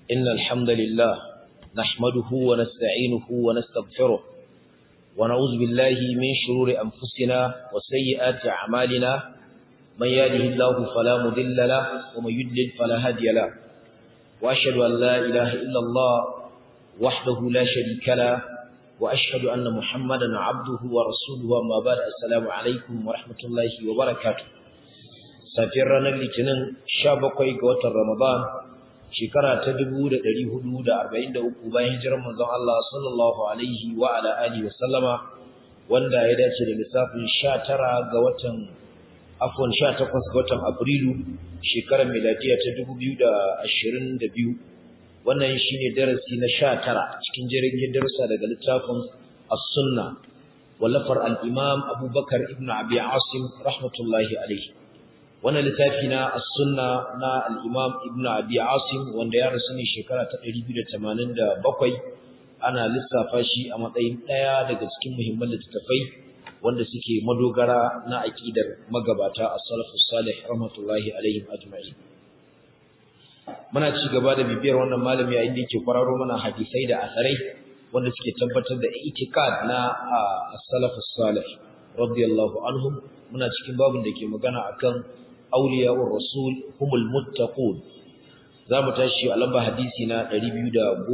إن الحمد لله نحمده ونستعينه ونستغفره ونعوذ بالله من شرور أنفسنا وسيئات أعمالنا من يهده الله فلا مضل له ومن يضلل فلا هادي له وأشهد أن لا إله إلا الله وحده لا شريك له وأشهد أن محمدا عبده ورسوله وما بعد السلام عليكم ورحمة الله وبركاته safiyar ranar litinin 17 ga watan ramadan shekara ta 1443 bayan hijirar manzon Allah sallallahu alaihi wa ala alihi wa sallama wanda ya dace da lissafin 19 ga watan afwan 18 ga watan Afrilu shekarar miladiya ta 2022 wannan shine darasi na 19 cikin jirgin darussa daga littafin As-Sunna wallafar al-Imam Abubakar ibn Abi Asim rahmatullahi alaihi wannan littafi na as-sunna na al-imam ibnu abi asim wanda ya rasu ne shekara ta 287 ana lissafa shi a matsayin daya daga cikin muhimman littattafai wanda suke madogara na aqidar magabata as-salafus salih rahmatullahi alaihim ajma'in muna ci gaba da bibiyar wannan malami yayin da yake kwararo mana hadisai da asarai wanda suke tabbatar da itikad na as-salafus salih radiyallahu anhum muna cikin babin da ke magana akan auliya'ur rasul humul muttaqun zamu tashi a lamba hadisi na 219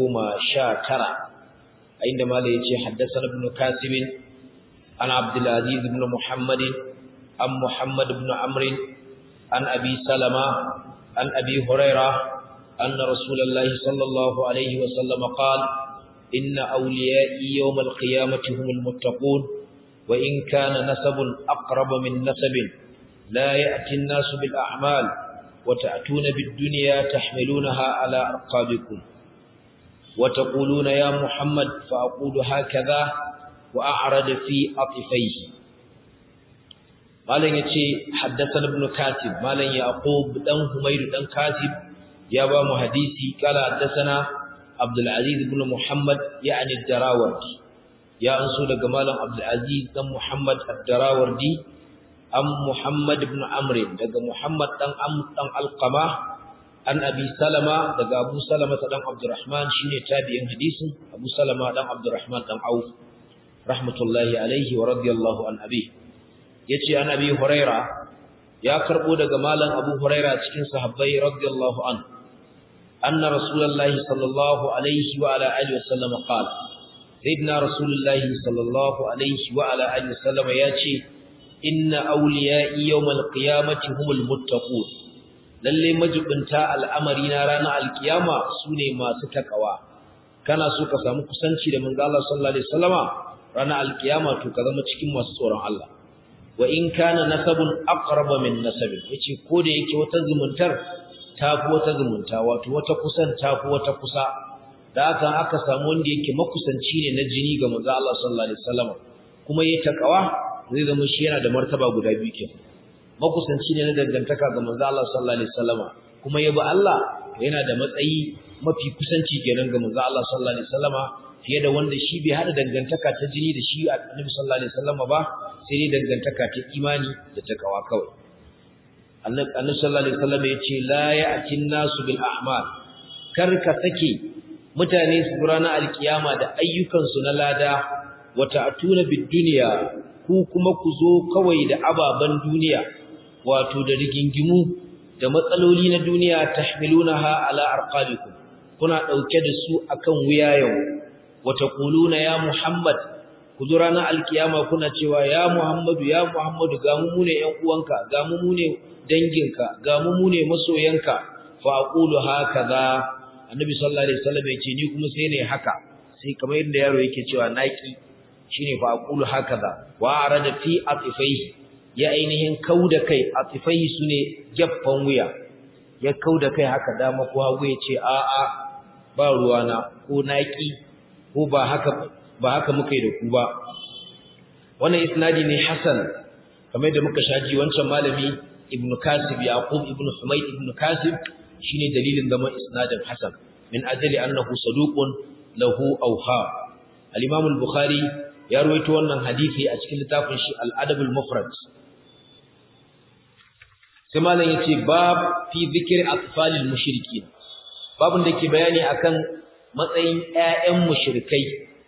a inda malai yace haddathana ibn kasim an abdul aziz ibn muhammad an muhammad ibn amr an abi salama an abi huraira anna rasulullahi sallallahu alaihi wa sallam qala inna awliya'i yawm al-qiyamati humul muttaqun wa in kana nasabun aqrab min nasabin لا يأتي الناس بالأعمال وتأتون بالدنيا تحملونها على أرقابكم وتقولون يا محمد فأقول هكذا وأعرض في أطفيه مالن يتي حدثنا ابن كاتب مالن يعقوب دان حمير دان كاتب يا با حديثي قال حدثنا عبد العزيز بن محمد يعني الدراوردي يا انسو daga malam Abdul Aziz dan Muhammad ad-Darawardi an Muhammad ibn Amr daga Muhammad dan Amr dan Alqama an Abi Salama daga Abu Salama dan Abdurrahman shine tabi'in hadisin Abu Salama dan Abdurrahman dan Auf rahmatullahi alaihi wa radiyallahu an abi yace an Abi Huraira ya karbo daga malam Abu Huraira cikin sahabbai radiyallahu an anna rasulullahi sallallahu alaihi wa ala alihi wa sallam qala sayyidina rasulullahi sallallahu alaihi wa ala alihi wa sallam yace inna awliya'i yawmal qiyamati humul muttaqun lalle majibinta al'amari na ranar alkiyama sune masu takawa kana so ka samu kusanci da manzo Allah sallallahu alaihi wasallama ranar alkiyama to ka zama cikin masu tsoron Allah wa in kana nasabun aqraba min nasabin yace ko da yake wata zumuntar tafi wata zumunta wato wata kusan tafi wata kusa da haka aka samu wanda yake makusanci ne na jini ga manzo Allah sallallahu alaihi wasallama kuma yayi takawa zai zama shi yana da martaba guda biyu ke makusanci ne na dangantaka ga manzo Allah sallallahu alaihi wasallama kuma yabi Allah yana da matsayi mafi kusanci kenan ga manzo Allah sallallahu alaihi wasallama fiye da wanda shi bai hada dangantaka ta jini da shi Annabi sallallahu alaihi wasallama ba sai dai dangantaka ta imani da takawa kawai Annabi sallallahu alaihi wasallama yace la ya'tin nasu bil a'mal kar ka sake mutane su ranar alkiyama da ayyukansu na lada wata atuna bid dunya ku kuma ku zo kawai da ababen duniya wato da rigingimu da matsaloli na duniya tahmilunaha ala arqabikum kuna dauke da su akan wuyayen wata quluna ya muhammad ku zo ranar alkiyama kuna cewa ya muhammadu ya muhammadu ga mu ne ƴan uwanka ga mu ne danginka ga mu ne masoyanka fa aqulu hakaza annabi sallallahu alaihi wasallam ya ce ni kuma sai ne haka sai kamar yadda yaro yake cewa naki shine fa aqulu hakaza wa arada fi atifaihi ya ainihin kauda kai atifaihi sune gaffan wuya ya kauda kai haka dama ko hagu yace a a ba ruwana ko naki ko ba haka ba haka muka yi da ku ba wannan isnadi ne hasan kamar da muka shaji wancan malami ibnu kasib yaqub ibnu humayd ibnu kasib shine dalilin zaman isnadin hasan min ajli annahu saduqun lahu awha al-imam al-bukhari ya ruwaito wannan hadisi a cikin littafin shi al-adab al-mufrad sai malam yace bab fi dhikri atfalil mushrikin babun da ke bayani akan matsayin ƴaƴan mushrikai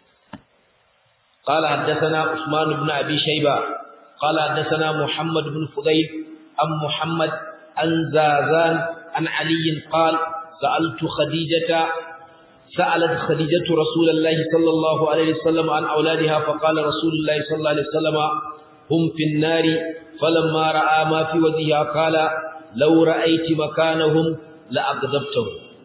قال حدثنا عثمان بن أبي شيبة قال حدثنا محمد بن فضيل عن محمد عن زازان عن علي قال سألت خديجة سألت خديجة رسول الله صلى الله عليه وسلم عن أولادها فقال رسول الله صلى الله عليه وسلم هم في النار فلما رأى ما في وجهها قال لو رأيت مكانهم لأغضبتهم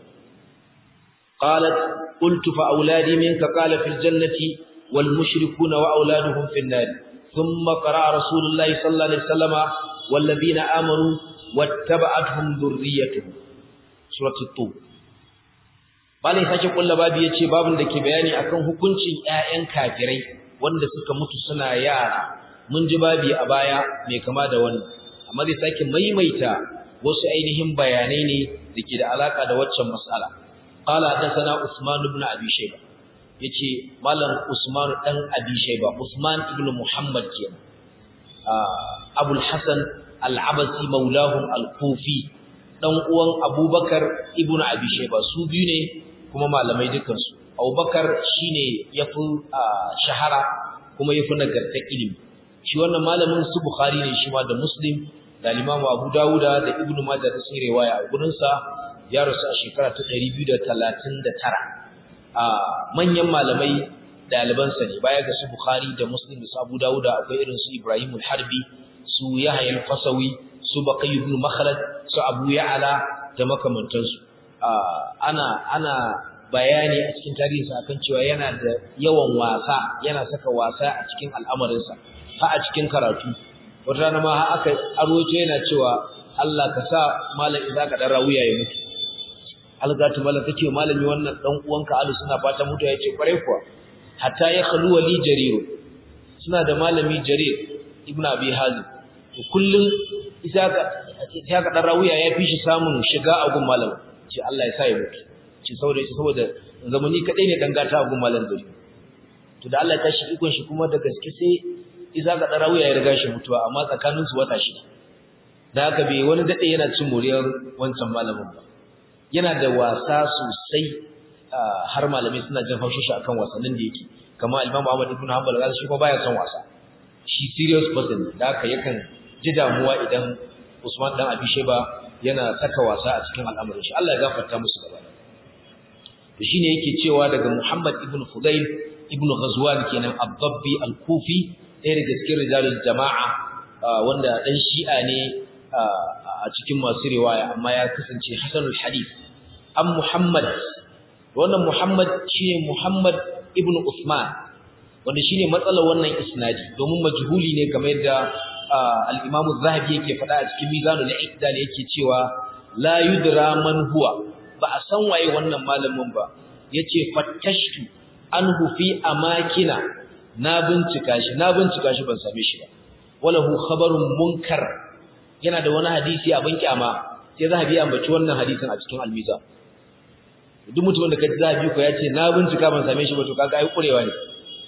قالت قلت فأولادي منك قال في الجنة والمشركون وأولادهم في النار ثم قرأ رسول الله صلى الله عليه وسلم والذين آمنوا واتبعتهم ذريتهم سورة الطور Malai sake kulla babu yace babun da ke bayani akan hukuncin ƴaƴan kafirai wanda suka mutu suna yara. Mun ji babi a baya mai kama da wannan. Amma zai sake maimaita wasu ainihin bayanai ne dake da alaka da waccan mas'ala. Qala hadathana Usman ibn Abi Shayba. Yace Malam Usman dan Abi Shayba, Usman ibn Muhammad kenan. Abul Hasan Al-Abasi maulahum Al-Kufi dan uwan Abubakar ibn Abi Shayba su biyu ne kuma malamai dukansu abubakar shine yafi shahara kuma yafi nagartar ilimi shi wannan malamin su bukhari ne shi ma da muslim da limamu abu dawuda da ibnu majah da sun riwaya a gurin sa ya rasu a shekara ta 239 a manyan malamai daliban sa ne baya ga su bukhari da muslim da su abu dawuda akwai irin su ibrahim al-harbi su yahya al-fasawi su baqi ibn makhlad su abu ya'la da makamantansu ana ana bayani a cikin tarihinsa akan cewa yana da yawan wasa yana saka wasa a cikin al'amarinsa ha a cikin karatu wata rana ma aka aroce yana cewa Allah ka sa malam idza ka dan rawuya ya mutu algatu malam kace malami wannan dan uwanka alu suna fata mutu yace kware kuwa hatta ya khalu wali jarir suna da malami jarir ibnu abi hazim kullun isa ka isa ka dan rawuya ya fi shi samun shiga a gun malam ce Allah ya sa ya mutu ce saboda shi saboda zamani kadai ne dangata gun malam zuri to da Allah ya tashi ikon shi kuma da gaske sai iza ga darawiya ya riga shi mutuwa amma tsakanin su wata shi da haka bai wani dade yana cin moriyar wancan malamin ba yana da wasa sosai har malamai suna jin haushin shi akan wasannin da yake kamar Imam Ahmad ibn Hanbal ga shi kuma baya son wasa shi serious person ne da haka yakan ji damuwa idan Usman dan Abi Shayba yana saka wasa a cikin al'amarin shi Allah ya gafarta musu gaba to shine yake cewa daga Muhammad ibn Fudayl ibn Ghazwan kenan Abdabbi al-Kufi ɗaya daga cikin rijalul jama'a wanda dan Shi'a ne a cikin masu riwaya amma ya kasance hasanul hadith an Muhammad wannan Muhammad shine Muhammad ibn Uthman wanda shine matsalar wannan isnadi domin majhuli ne kamar yadda al-Imam az-Zahabi yake faɗa a cikin Mizanul I'tidal yake cewa la yudra man huwa ba a san waye wannan malamin ba yace fattashtu anhu fi amakina na bincika shi na bincika shi ban same shi ba walahu khabarun munkar yana da wani hadisi abin kyama sai Zahabi ya ambaci wannan hadisin a cikin al-Mizan duk mutumin da kaji Zahabi ko yace na bincika ban same shi ba to kaga ai kurewa ne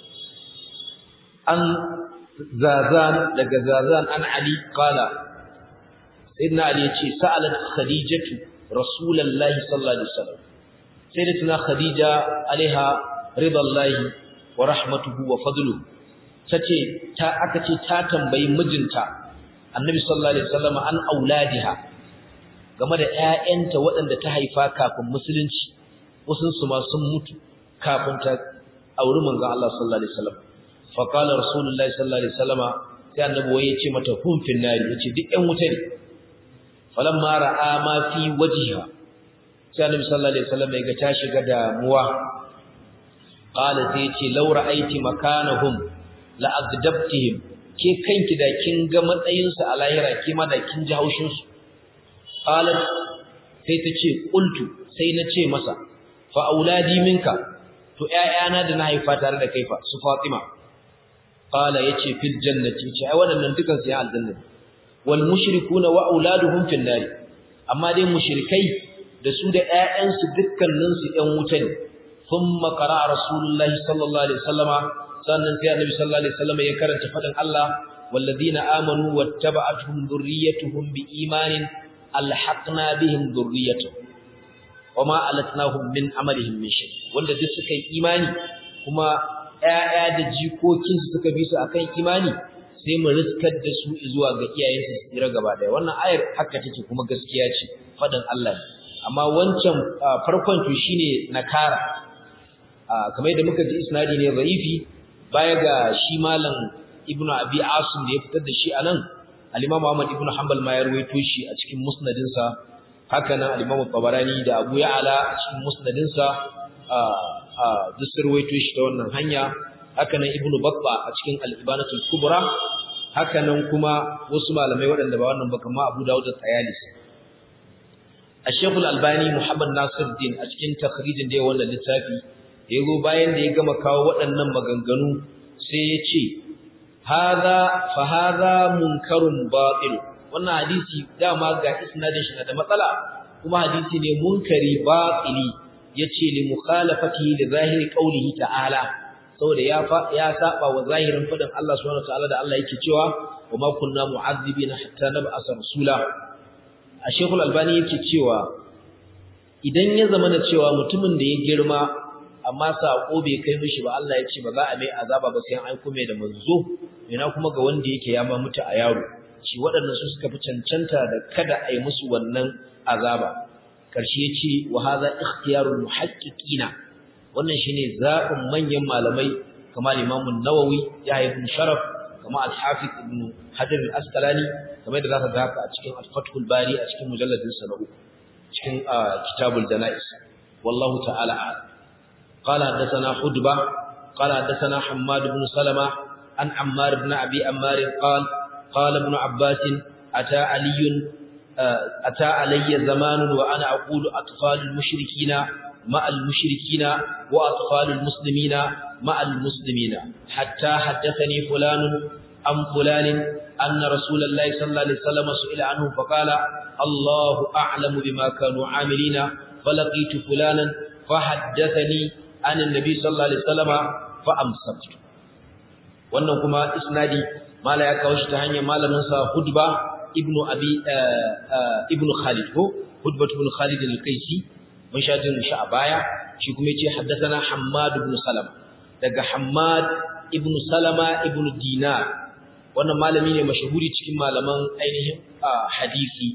an zazan daga zazan an ali qala sayyidina ali yace sa'alat khadijatu rasulullahi sallallahu alaihi wasallam sayyidatuna khadija alaiha ridallahi wa rahmatuhu wa fadluhu tace ta aka ce ta tambayi mijinta annabi sallallahu alaihi wasallam an auladiha game da ƴaƴanta waɗanda ta haifa kafin musulunci wasun su ma sun mutu kafin ta auri manzon Allah sallallahu alaihi wasallam fa qala rasulullahi sallallahu alaihi wasallama sai annabi waye ce mata hum fil nari yace duk ƴan wuta ne falamma ra'a ma fi wajhiha sai annabi sallallahu alaihi wasallam ya ga ta shiga damuwa qala sai yace law ra'aiti makanahum la agdabtihim ke kanki da kin ga matsayin su a lahira ke ma da kin ji haushin su qalat sai ta ce qultu sai na ce masa fa auladi minka to ƴaƴana da na haifa tare da kai fa su Fatima qala yace fil jannati ce ai wannan dukan su ya aljanna wal mushrikuna wa auladuhum fil nar amma dai mushrikai da su da ƴaƴansu dukkanin su ƴan wuta ne thumma qara rasulullahi sallallahu alaihi wasallama sannan sai annabi sallallahu alaihi wasallama ya karanta fadin Allah walladina amanu wattaba'atuhum dhurriyyatuhum biimanin alhaqna bihim dhurriyyatuhum wama alatnahum min amalihim min shay wanda duk suka yi imani kuma ƴaƴa da jikokin su suka bi su akan imani sai mu riskar da su zuwa ga iyayensu su tsira gaba daya wannan ayar haka take kuma gaskiya ce fadin Allah ne amma wancan farkon to shine nakara kamar yadda muka ji isnadi ne zaifi baya ga shi malam ibnu abi asim da ya fitar da shi anan al-imam Ahmad ibnu Hanbal ma ya rawaito shi a cikin musnadinsa haka nan al-imam Tabarani da Abu Ya'la a cikin musnadinsa a duk sun rawaito shi ta wannan hanya haka nan ibnu Babba a cikin al-Ibanatul Kubra haka nan kuma wasu malamai waɗanda ba wannan ba kamar Abu Dawud da Tayalisi الشيخ الألباني محمد ناصر الدين a cikin takhrijin da ya wannan littafi yago bayan da ya gama kawo waɗannan maganganu sai ya ce hadha fa hadha munkarun batil wannan hadisi dama ga isnadin shi da matsala kuma hadisi ne munkari batili yace li mukhalafatihi li zahiri qawlihi ta'ala saboda ya ya saba wa zahirin fadin Allah subhanahu wa ta'ala da Allah yake cewa wa ma kunna mu'azzibina hatta nab'asa rasula a shekul albani yake cewa idan ya zama da cewa mutumin da ya girma amma saƙo bai kai mishi ba Allah ya ce ba za a mai azaba ba sai an aiko mai da manzo ina kuma ga wanda yake ya ma mutu a yaro shi waɗannan su suka fi cancanta da kada a yi musu wannan azaba karshe ya ce wa hadha ikhtiyarul muhaqqiqina wannan shine zaɓin manyan malamai kamar Imam Nawawi ya ibn Sharaf kamar Al-Hafiz Ibn Hajar Al-Asqalani kamar da zaka ga haka a cikin Al-Fathul Bari a cikin mujalladin sa na uku cikin Kitabul Janaiz wallahu ta'ala a'lam قال حدثنا حدبة قال حدثنا حماد بن سلمة عن عمار بن أبي عمار قال قال ابن عباس أتى علي أتى علي زمان وأنا أقول أطفال المشركين مع المشركين وأطفال المسلمين مع المسلمين حتى حدثني فلان عن فلان أن رسول الله صلى الله عليه وسلم سئل عنه فقال الله أعلم بما كانوا عاملين فلقيت فلانا فحدثني عن النبي صلى الله عليه وسلم فأمسكت wannan kuma isnadi mala ya kawo shi ta hanyar malamin sa Hudba ibnu Abi ibnu Khalid ko Hudba ibn Khalid al-Qaisi mun sha jin shi a baya shi kuma yace haddathana Hammad ibn Salama daga Hammad ibn Salama ibn Dinar wannan malami ne mashahuri cikin malaman ainihin hadisi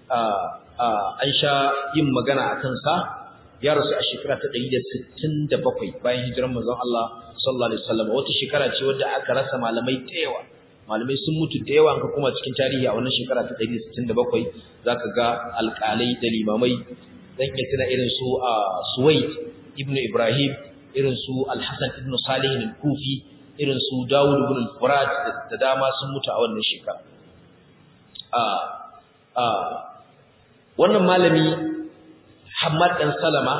an sha yin magana akan sa ya rasu a shekara ta 167 bayan hijiran manzon Allah sallallahu alaihi wasallam wata shekara ce wadda aka rasa malamai da yawa malamai sun mutu da yawa ka kuma cikin tarihi a wannan shekara ta 167 zaka ga alƙalai da limamai dan iya tuna irin su a Suwaid ibn Ibrahim irin su Al-Hasan ibn Salih al-Kufi irin su Dawud ibn al-Furat da dama sun mutu a wannan shekara a a wannan malami Hamad dan Salama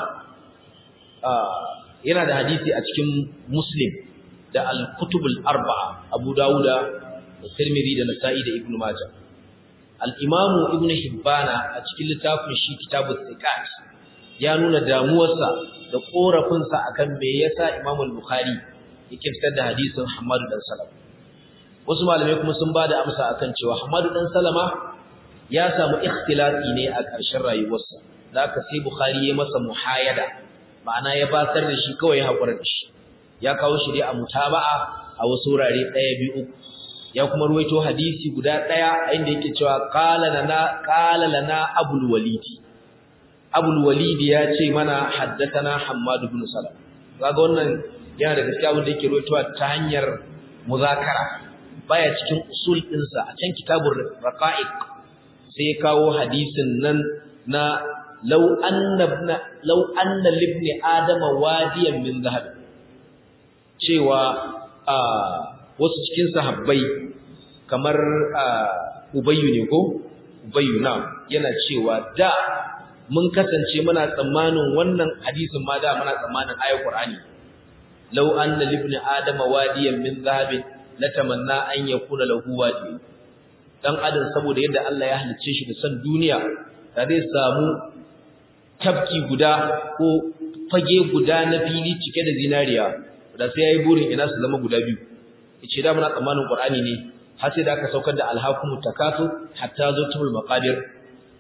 yana da hadisi a cikin Muslim da Al-Kutubul Arba'a Abu Dawuda da Tirmidhi da Nasa'i da Ibn Majah Al-Imam Ibn Hibbana a cikin littafin shi Kitabut Thiqat ya nuna damuwarsa da korafinsa akan me yasa Imam Al-Bukhari yake fitar da hadisin Hammad dan Salama wasu malamai kuma sun bada amsa akan cewa Hammad dan Salama ya samu ikhtilati ne a ƙarshen rayuwarsa da aka sai Bukhari ya masa muhayada ma'ana ya basar da shi kawai ya haƙura da shi ya kawo shi dai a mutaba'a a wasu wurare ɗaya biyu uku ya kuma ruwaito hadisi guda ɗaya inda yake cewa qala lana qala lana abul walidi abul walidi ya ce mana haddathana hammad ibn salam kaga wannan yana da gaskiya wanda yake ruwaitowa ta hanyar muzakara baya cikin usul ɗinsa a can kitabur raqa'iq sai ya kawo hadisin nan na لو أن ابن لو أن لابن آدم واديا من ذهب cewa wasu cikin sahabbai kamar Ubayyu ne ko Ubayyu na yana cewa da mun kasance muna tsammanin wannan hadisin ma da muna tsammanin ayat Qur'ani law anna libni adama wadiyan min zahabin latamanna an yakuna lahu wadi dan adam saboda yadda Allah ya halicce shi da san duniya da zai samu tafki guda ko fage guda na fili cike da zinariya da sai yayi burin ina su zama guda biyu yace da muna tsammanin Qur'ani ne har sai da aka saukar da alhaqumut takatu hatta zutumul maqadir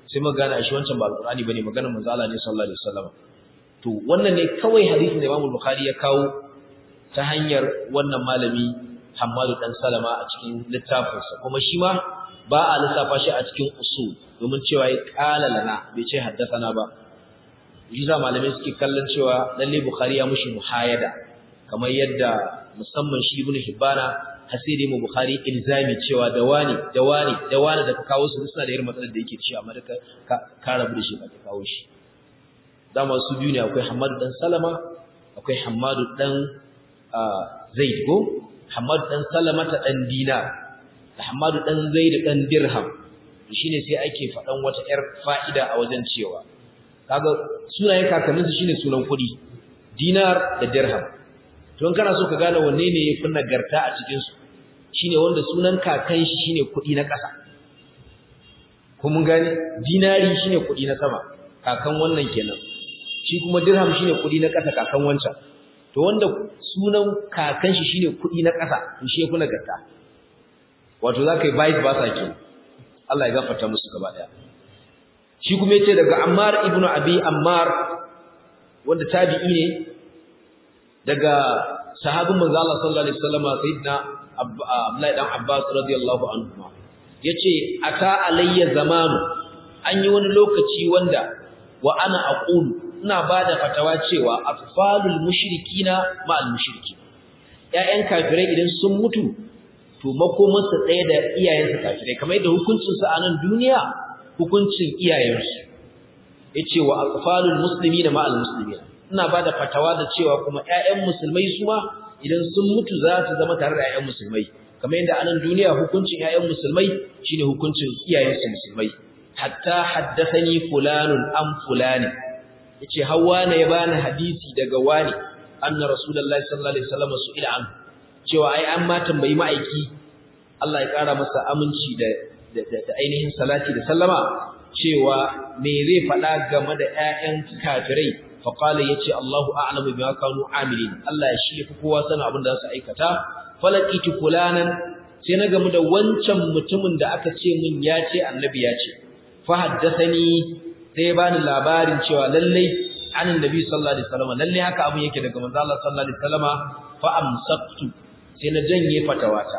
sai mu gane shi wancan ba alqur'ani bane maganar manzo Allah ne sallallahu alaihi wasallam to wannan ne kawai hadisin da Imam Bukhari ya kawo ta hanyar wannan malami Hammadu dan Salama a cikin littafinsa kuma shi ma ba a lissafa shi a cikin usul domin cewa ya kala lana bai ce haddathana ba Yiza malamai suke kallon cewa lalle Bukhari ya mushi muhayada kamar yadda musamman shi Ibn Hibbana hasiri mu Bukhari ilzami cewa da wani da wani da wani da ka kawo su suna da irin matsalar da yake ci amma da ka ka rabu da shi ba ka kawo shi dama su biyu ne akwai Hammadu dan Salama akwai Hammadu dan Zaid go Hammadu dan Salama ta dan Dinar da Hammadu dan Zaid dan Dirham shine sai ake faɗan wata ƴar fa'ida a wajen cewa kaga sunayen kakanninsu shine sunan kuɗi dinar da dirham to in kana so ka gane wanne ne yafi nagarta a cikin su shine wanda sunan kakan shi shine kuɗi na ƙasa ko mun gane dinari shine kuɗi na sama kakan wannan kenan shi kuma dirham shine kuɗi na ƙasa kakan wancan to wanda sunan kakan shi shine kuɗi na ƙasa to shi yafi nagarta wato zaka yi vice versa kenan Allah ya gafarta musu gaba daya shi kuma yace daga Ammar ibn Abi Ammar wanda tabi'i ne daga sahabin manzo Allah sallallahu alaihi wasallam sayyidina Abdullah dan Abbas radiyallahu anhu yace ata alayya zamanu an yi wani lokaci wanda wa ana aqulu ina bada fatawa cewa atfalul mushrikina ma'al mushrikin ƴaƴan kafirai idan sun mutu to makomansa ɗaya da iyayensa kafirai kamar yadda hukuncinsa a nan duniya hukuncin iyayensu yace wa aqfalul muslimina ma al muslimin ina bada fatawa da cewa kuma ƴaƴan musulmai su ma idan sun mutu za su zama tare da ƴaƴan musulmai kamar yadda anan duniya hukuncin ƴaƴan musulmai shine hukuncin iyayensu musulmai hatta haddathani fulanun am fulani yace hawa ne ya bani hadisi daga wani anna rasulullahi sallallahu alaihi wasallam su'ila an cewa ai an ma tambayi ma'aiki Allah ya kara masa aminci da da ainihin salati da sallama cewa me zai faɗa game da ƴaƴan kafirai fa qala yace Allahu a'lamu bima kanu amilin Allah ya shi fi kowa sanin abin da za su aikata falaqitu fulanan sai na gamu da wancan mutumin da aka ce min ya ce annabi ya ce fa haddathani sai bani labarin cewa lallai anin nabi sallallahu alaihi wasallam lallai haka abin yake daga manzo Allah sallallahu alaihi wasallama fa amsaktu sai na janye fatawata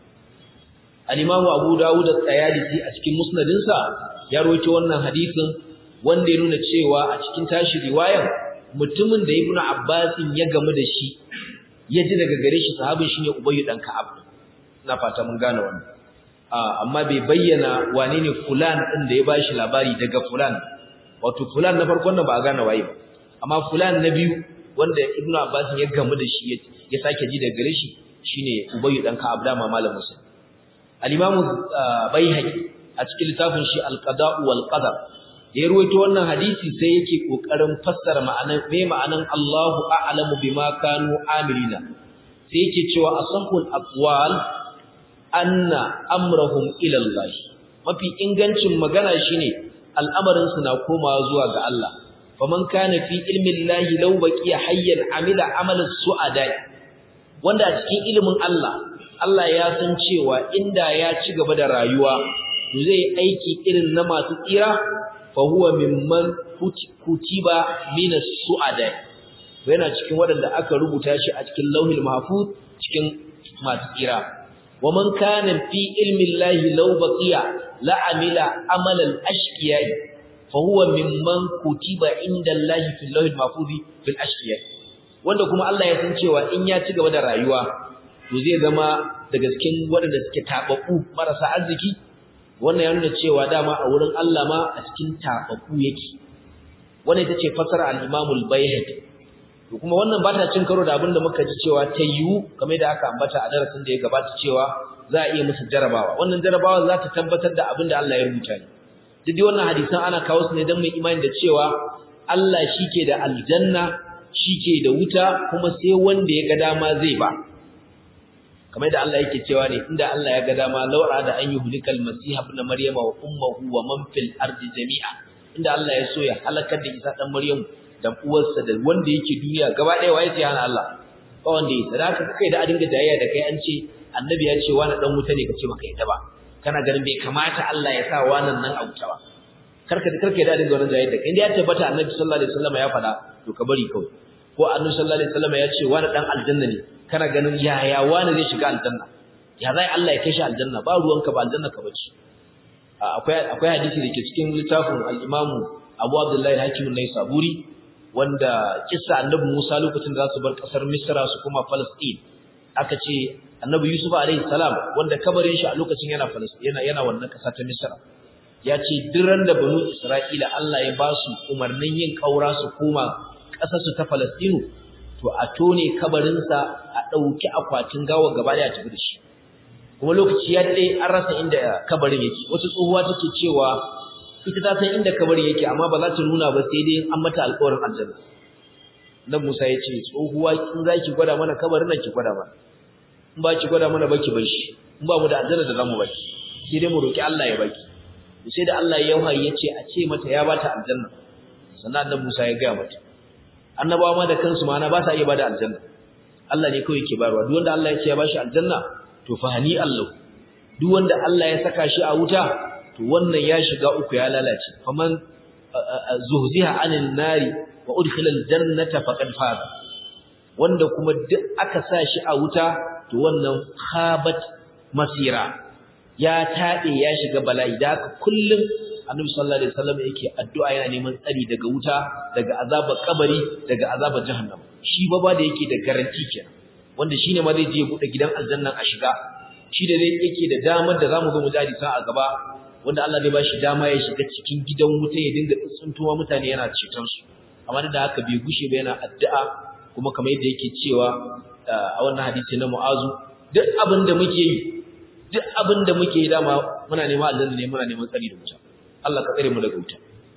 al-Imam Abu Dawud at-Tayalisi a cikin musnadinsa ya rawaito wannan hadisin wanda ya nuna cewa a cikin tashi riwayar mutumin da Ibn Abbas ya gamu da shi ya ji daga gare shi sahabin shine Ubay dan Ka'ab ina fata mun gane wannan amma bai bayyana wane ne fulan din da ya bashi labari daga fulan wato fulan na farkon nan ba a gane waye ba amma fulan na biyu wanda Ibn Abbas ya gamu da shi ya sake ji daga gare shi shine Ubay dan Ka'ab da ma malamin sa al-Imam Baihaqi a cikin littafin shi al-Qada' wal Qadar ya ruwaito wannan hadisi sai yake kokarin fassara ma'anar me ma'anan Allahu a'lamu bima kanu amilina sai yake cewa asahul aqwal anna amrahum ila Allah mafi ingancin magana shine al'amarin su na komawa zuwa ga Allah faman kana fi ilmi Allah law baqiya hayyan amila amalan su'ada wanda a cikin ilimin Allah Allah ya san cewa inda ya ci gaba da rayuwa zai aiki irin na masu tsira fahuwa mimman kutiba mina su'ada yana cikin waɗanda aka rubuta shi a cikin lauhil mahfuz cikin masu tsira wa man kana fi ilmi llahi law baqiya la amila amalan ashqiya fahuwa mimman kutiba inda llahi fil lauhil mahfuz fil ashqiya wanda kuma Allah ya san cewa in ya ci gaba da rayuwa to zai zama daga cikin waɗanda suke tababbu marasa arziki wannan ya nuna cewa dama a wurin Allah ma a cikin tafafu yake wannan ita ce fasara al-Imam al-Baihaqi to kuma wannan ba ta cin karo da abinda muka ji cewa ta yiwu kamar da aka ambata a darasin da ya gabata cewa za a iya musu jarabawa wannan jarabawa za ta tabbatar da abinda Allah ya rubuta ne duk dai wannan hadisan ana kawo su ne don mu imani da cewa Allah shike da aljanna shike da wuta kuma sai wanda ya ga dama zai ba kamar da Allah yake cewa ne inda Allah ya ga dama laura da an yi hulikal masiha ibn maryama wa ummuhu wa man fil ardi jami'a inda Allah ya so ya halakar da Isa dan Maryam da uwarsa da wanda yake duniya gaba ɗaya waye sai hana Allah ba wanda yake sadaka kai da adinga jayayya da kai an ce annabi ya ce wani dan wuta ne kace baka yadda ba kana ganin bai kamata Allah ya sa wannan nan a wuta ba karka karka da dinga wannan jayyar da inda ya tabbata annabi sallallahu alaihi wasallam ya faɗa to ka bari kawai ko annabi sallallahu alaihi wasallam ya ce wani dan aljanna ne kana ganin yaya wani zai shiga aljanna ya zai Allah ya kai shi aljanna ba ruwanka ba aljanna ka bace akwai akwai hadisi da ke cikin littafin al-Imam Abu Abdullah al-Hakim an-Naisaburi wanda kissa annabi Musa lokacin da za su bar kasar Misra su kuma Palestine aka ce annabi Yusuf alaihi salam wanda kabarin shi a lokacin yana Palestine yana yana wannan kasa ta Misra ya ce duran da banu Isra'ila Allah ya ba su umarnin yin kaura su koma kasar su ta Palestine to a tone kabarin sa a dauki akwatin gawa gaba da tafi da shi kuma lokaci ya dade an rasa inda kabarin yake wata tsohuwa take cewa ita ta san inda kabarin yake amma ba za ta nuna ba sai dai an mata alƙawarin aljanna dan Musa ya ce tsohuwa kin zaki gwada mana kabarin nan ki gwada mana in ba ki gwada mana baki bar shi in ba mu da aljanna da zamu baki sai dai mu roki Allah ya baki sai da Allah ya wahayi ya ce a ce mata ya bata aljanna sannan dan Musa ya ga mata annabawa ma da kansu ma na ba sa iya bada aljanna Allah ne kawai yake bayarwa duk wanda Allah ya ce ya bashi aljanna to fahani Allah duk wanda Allah ya saka shi a wuta to wannan ya shiga uku ya lalace faman zuhziha anin nari wa udkhila aljannata faqad faza wanda kuma duk aka sa shi a wuta to wannan khabat masira ya tabe ya shiga bala'i da haka kullum annabi sallallahu alaihi wasallam yake addu'a yana neman tsari daga wuta daga azabar kabari daga azabar jahannam shi baba da yake da garanti kenan wanda shine ma zai je ya bude gidan aljanna a shiga shi da zai yake da damar da zamu zo mu jadi sa a gaba wanda Allah zai bashi dama ya shiga cikin gidan wuta ya dinga tsuntuwa mutane yana ceton su amma da haka bai gushe ba yana addu'a kuma kamar yadda yake cewa a wannan hadisi na Mu'azu duk abin da muke yi duk abin da muke yi dama muna neman aljanna ne muna neman tsari da wuta Allah ka tsare mu daga wuta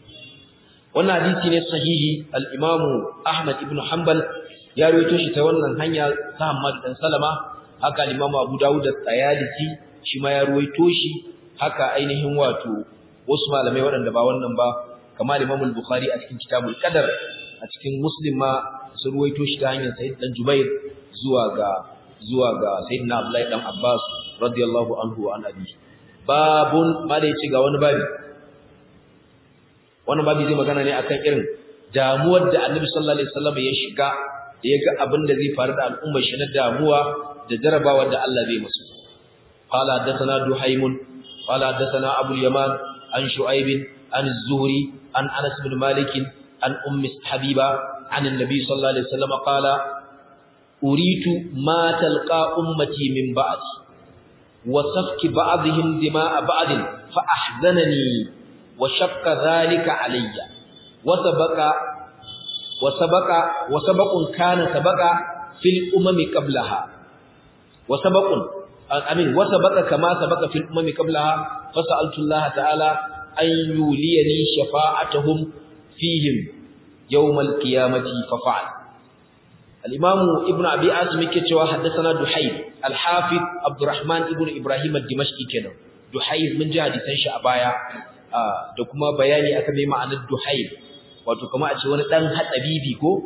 wannan hadisi ne sahihi al-Imam Ahmad ibn Hanbal ya rawaito shi ta wannan hanya ta Hammad dan Salama haka al-Imam Abu Dawud da-Tayalisi shi ma ya rawaito shi haka ainihin wato wasu malamai waɗanda ba wannan ba kamar Imam al-Bukhari a cikin Kitabul Qadar a cikin Muslim ma sun rawaito shi ta hanyar Sayyid dan Jubair zuwa ga zuwa ga Sayyidina Abdullahi dan Abbas radiyallahu anhu wa an abi babun ma da yace ga wani babi wannan babi zai magana ne akan irin damuwar da Annabi sallallahu alaihi wasallam ya shiga da ya ga abin da zai faru da al'ummar shi na damuwa da jarabawa da Allah zai musu qala hadathana duhaymun qala hadathana abu yaman an shu'aib an az-zuhri an anas bin malik an ummi habiba an annabi sallallahu alaihi wasallam qala uritu ma talqa ummati min ba'd wa safki ba'dihim dima'a ba'd fa ahzanani wa shaqqa dhalika alayya wa sabaqa وسبق وسبق كان سبق في الامم قبلها وسبق امين وسبق كما سبق في الامم قبلها فسالت الله تعالى ان يوليني شفاعتهم فيهم يوم القيامه ففعل الامام ابن ابي عاصم yake cewa haddathana duhayb al-hafiz abdurrahman ibn ibrahim ad-dimashqi kenan duhayb mun ji hadisan shi a baya da kuma bayani akan me ma'anar duhayb wato kuma a ce wani dan hatsabibi ko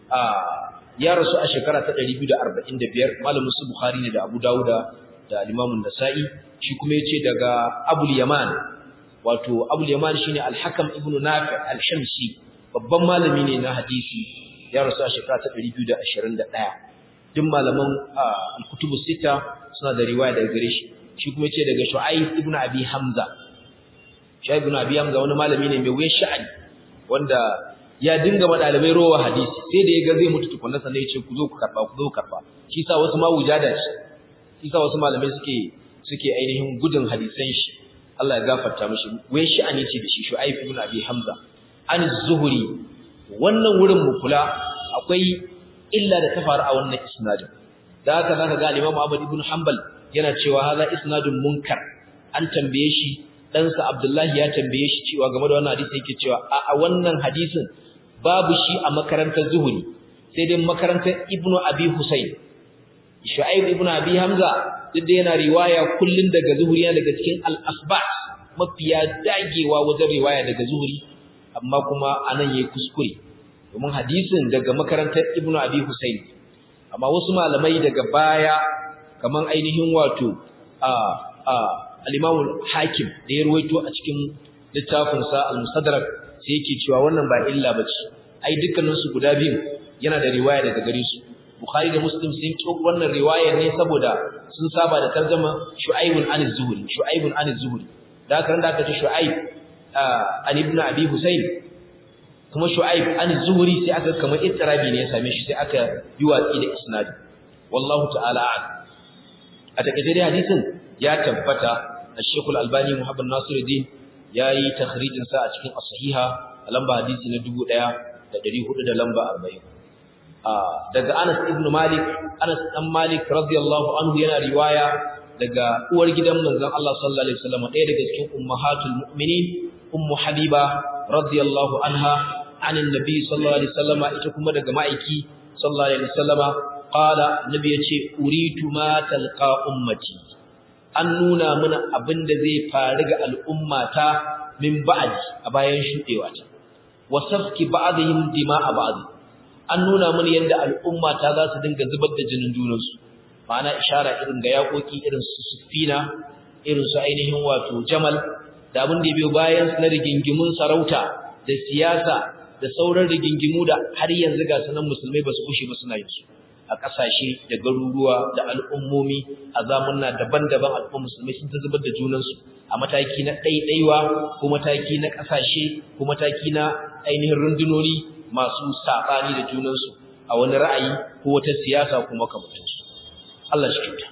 ya rasu a shekara ta 245 malamin su bukhari ne da abu dauda da al-imam an-nasa'i shi kuma yace daga abul yaman wato abul yaman shine al-hakam ibn nafi al-shamsi babban malami ne na hadisi ya rasu a shekara ta 221 duk malaman al-kutubus sita suna da riwaya daga gare shi shi kuma yace daga shu'aib ibn abi hamza shu'aib ibn abi hamza wani malami ne mai wuyan sha'ani wanda ya dinga madalibai rowa hadisi sai da ya ga zai mutu tukunna sannan ya ce ku zo ku karba ku zo ku karba shi sa wasu ma wujada shi shi sa wasu malamai suke suke ainihin gudun hadisan shi Allah ya gafarta mishi wai shi ani ce da shi Shu'aib ibn Abi Hamza an zuhuri wannan wurin mu kula akwai illa da ta faru a wannan isnadin da haka zaka ga Imam Ahmad ibn Hanbal yana cewa haza isnadun munkar an tambaye shi ɗansa Abdullahi ya tambaye shi cewa game da wannan hadisi yake cewa a wannan hadisin babu shi a makarantar Zuhuri sai dai makarantar Ibn Abi Husayn Shu'aib ibn Abi Hamza duk da yana riwaya kullun daga Zuhuri yana daga cikin al-asbat mafiya dagewa wajen riwaya daga Zuhuri amma kuma anan yayi kuskure domin hadisin daga makarantar Ibn Abi Husayn amma wasu malamai daga baya kaman ainihin wato a a al-Imam Hakim da ya ruwaito a cikin littafin sa al-Mustadrak sai yake cewa wannan ba illa bace ai dukkanin su guda biyu yana da riwaya daga gare su Bukhari da Muslim sun ki wannan riwayar ne saboda sun saba da tarjuma Shu'aibun an az-Zuhri Shu'aibun an az-Zuhri da kan da aka ce Shu'aib an ibn Abi Husayn kuma Shu'aib an az-Zuhri sai aka kamar ittirabi ne ya same shi sai aka yi watsi da isnad wallahu ta'ala a'lam a takeice dai hadisin ya tabbata Sheikh Al-Albani Muhammad Nasiruddin yayi takhrijin sa a cikin as-sahiha a lamba hadisi na 1400 da lamba 40 daga Anas ibn Malik Anas dan Malik radiyallahu anhu yana riwaya daga uwar gidan manzon Allah sallallahu alaihi wasallam ɗaya daga cikin ummahatul mu'minin ummu habiba radiyallahu anha anin nabi sallallahu alaihi wasallam ita kuma daga ma'aiki sallallahu alaihi wasallam qala nabi yace uritu ma talqa ummati an nuna mana abinda zai faru ga al'ummata min ba'di a bayan shudewa ta wasafki ba'dihim dima'a ba'd an nuna mana yadda al'ummata za su dinga zubar da jinin junansu ma'ana ishara irin ga yakoki irin su sufina irin su ainihin wato jamal da abin da biyo bayan su na rigingimun sarauta da siyasa da sauran rigingimu da har yanzu ga sanan musulmai ba su kushe ba suna yin su a ƙasashe da garuruwa da al'ummomi a zamanna daban-daban al'ummar musulmai sun ta zubar da junansu a mataki na ɗaiɗaiwa ko mataki na ƙasashe ko mataki na ainihin rundunoni masu saɓani da junansu a wani ra'ayi ko wata siyasa ko makamantansu Allah shi kyauta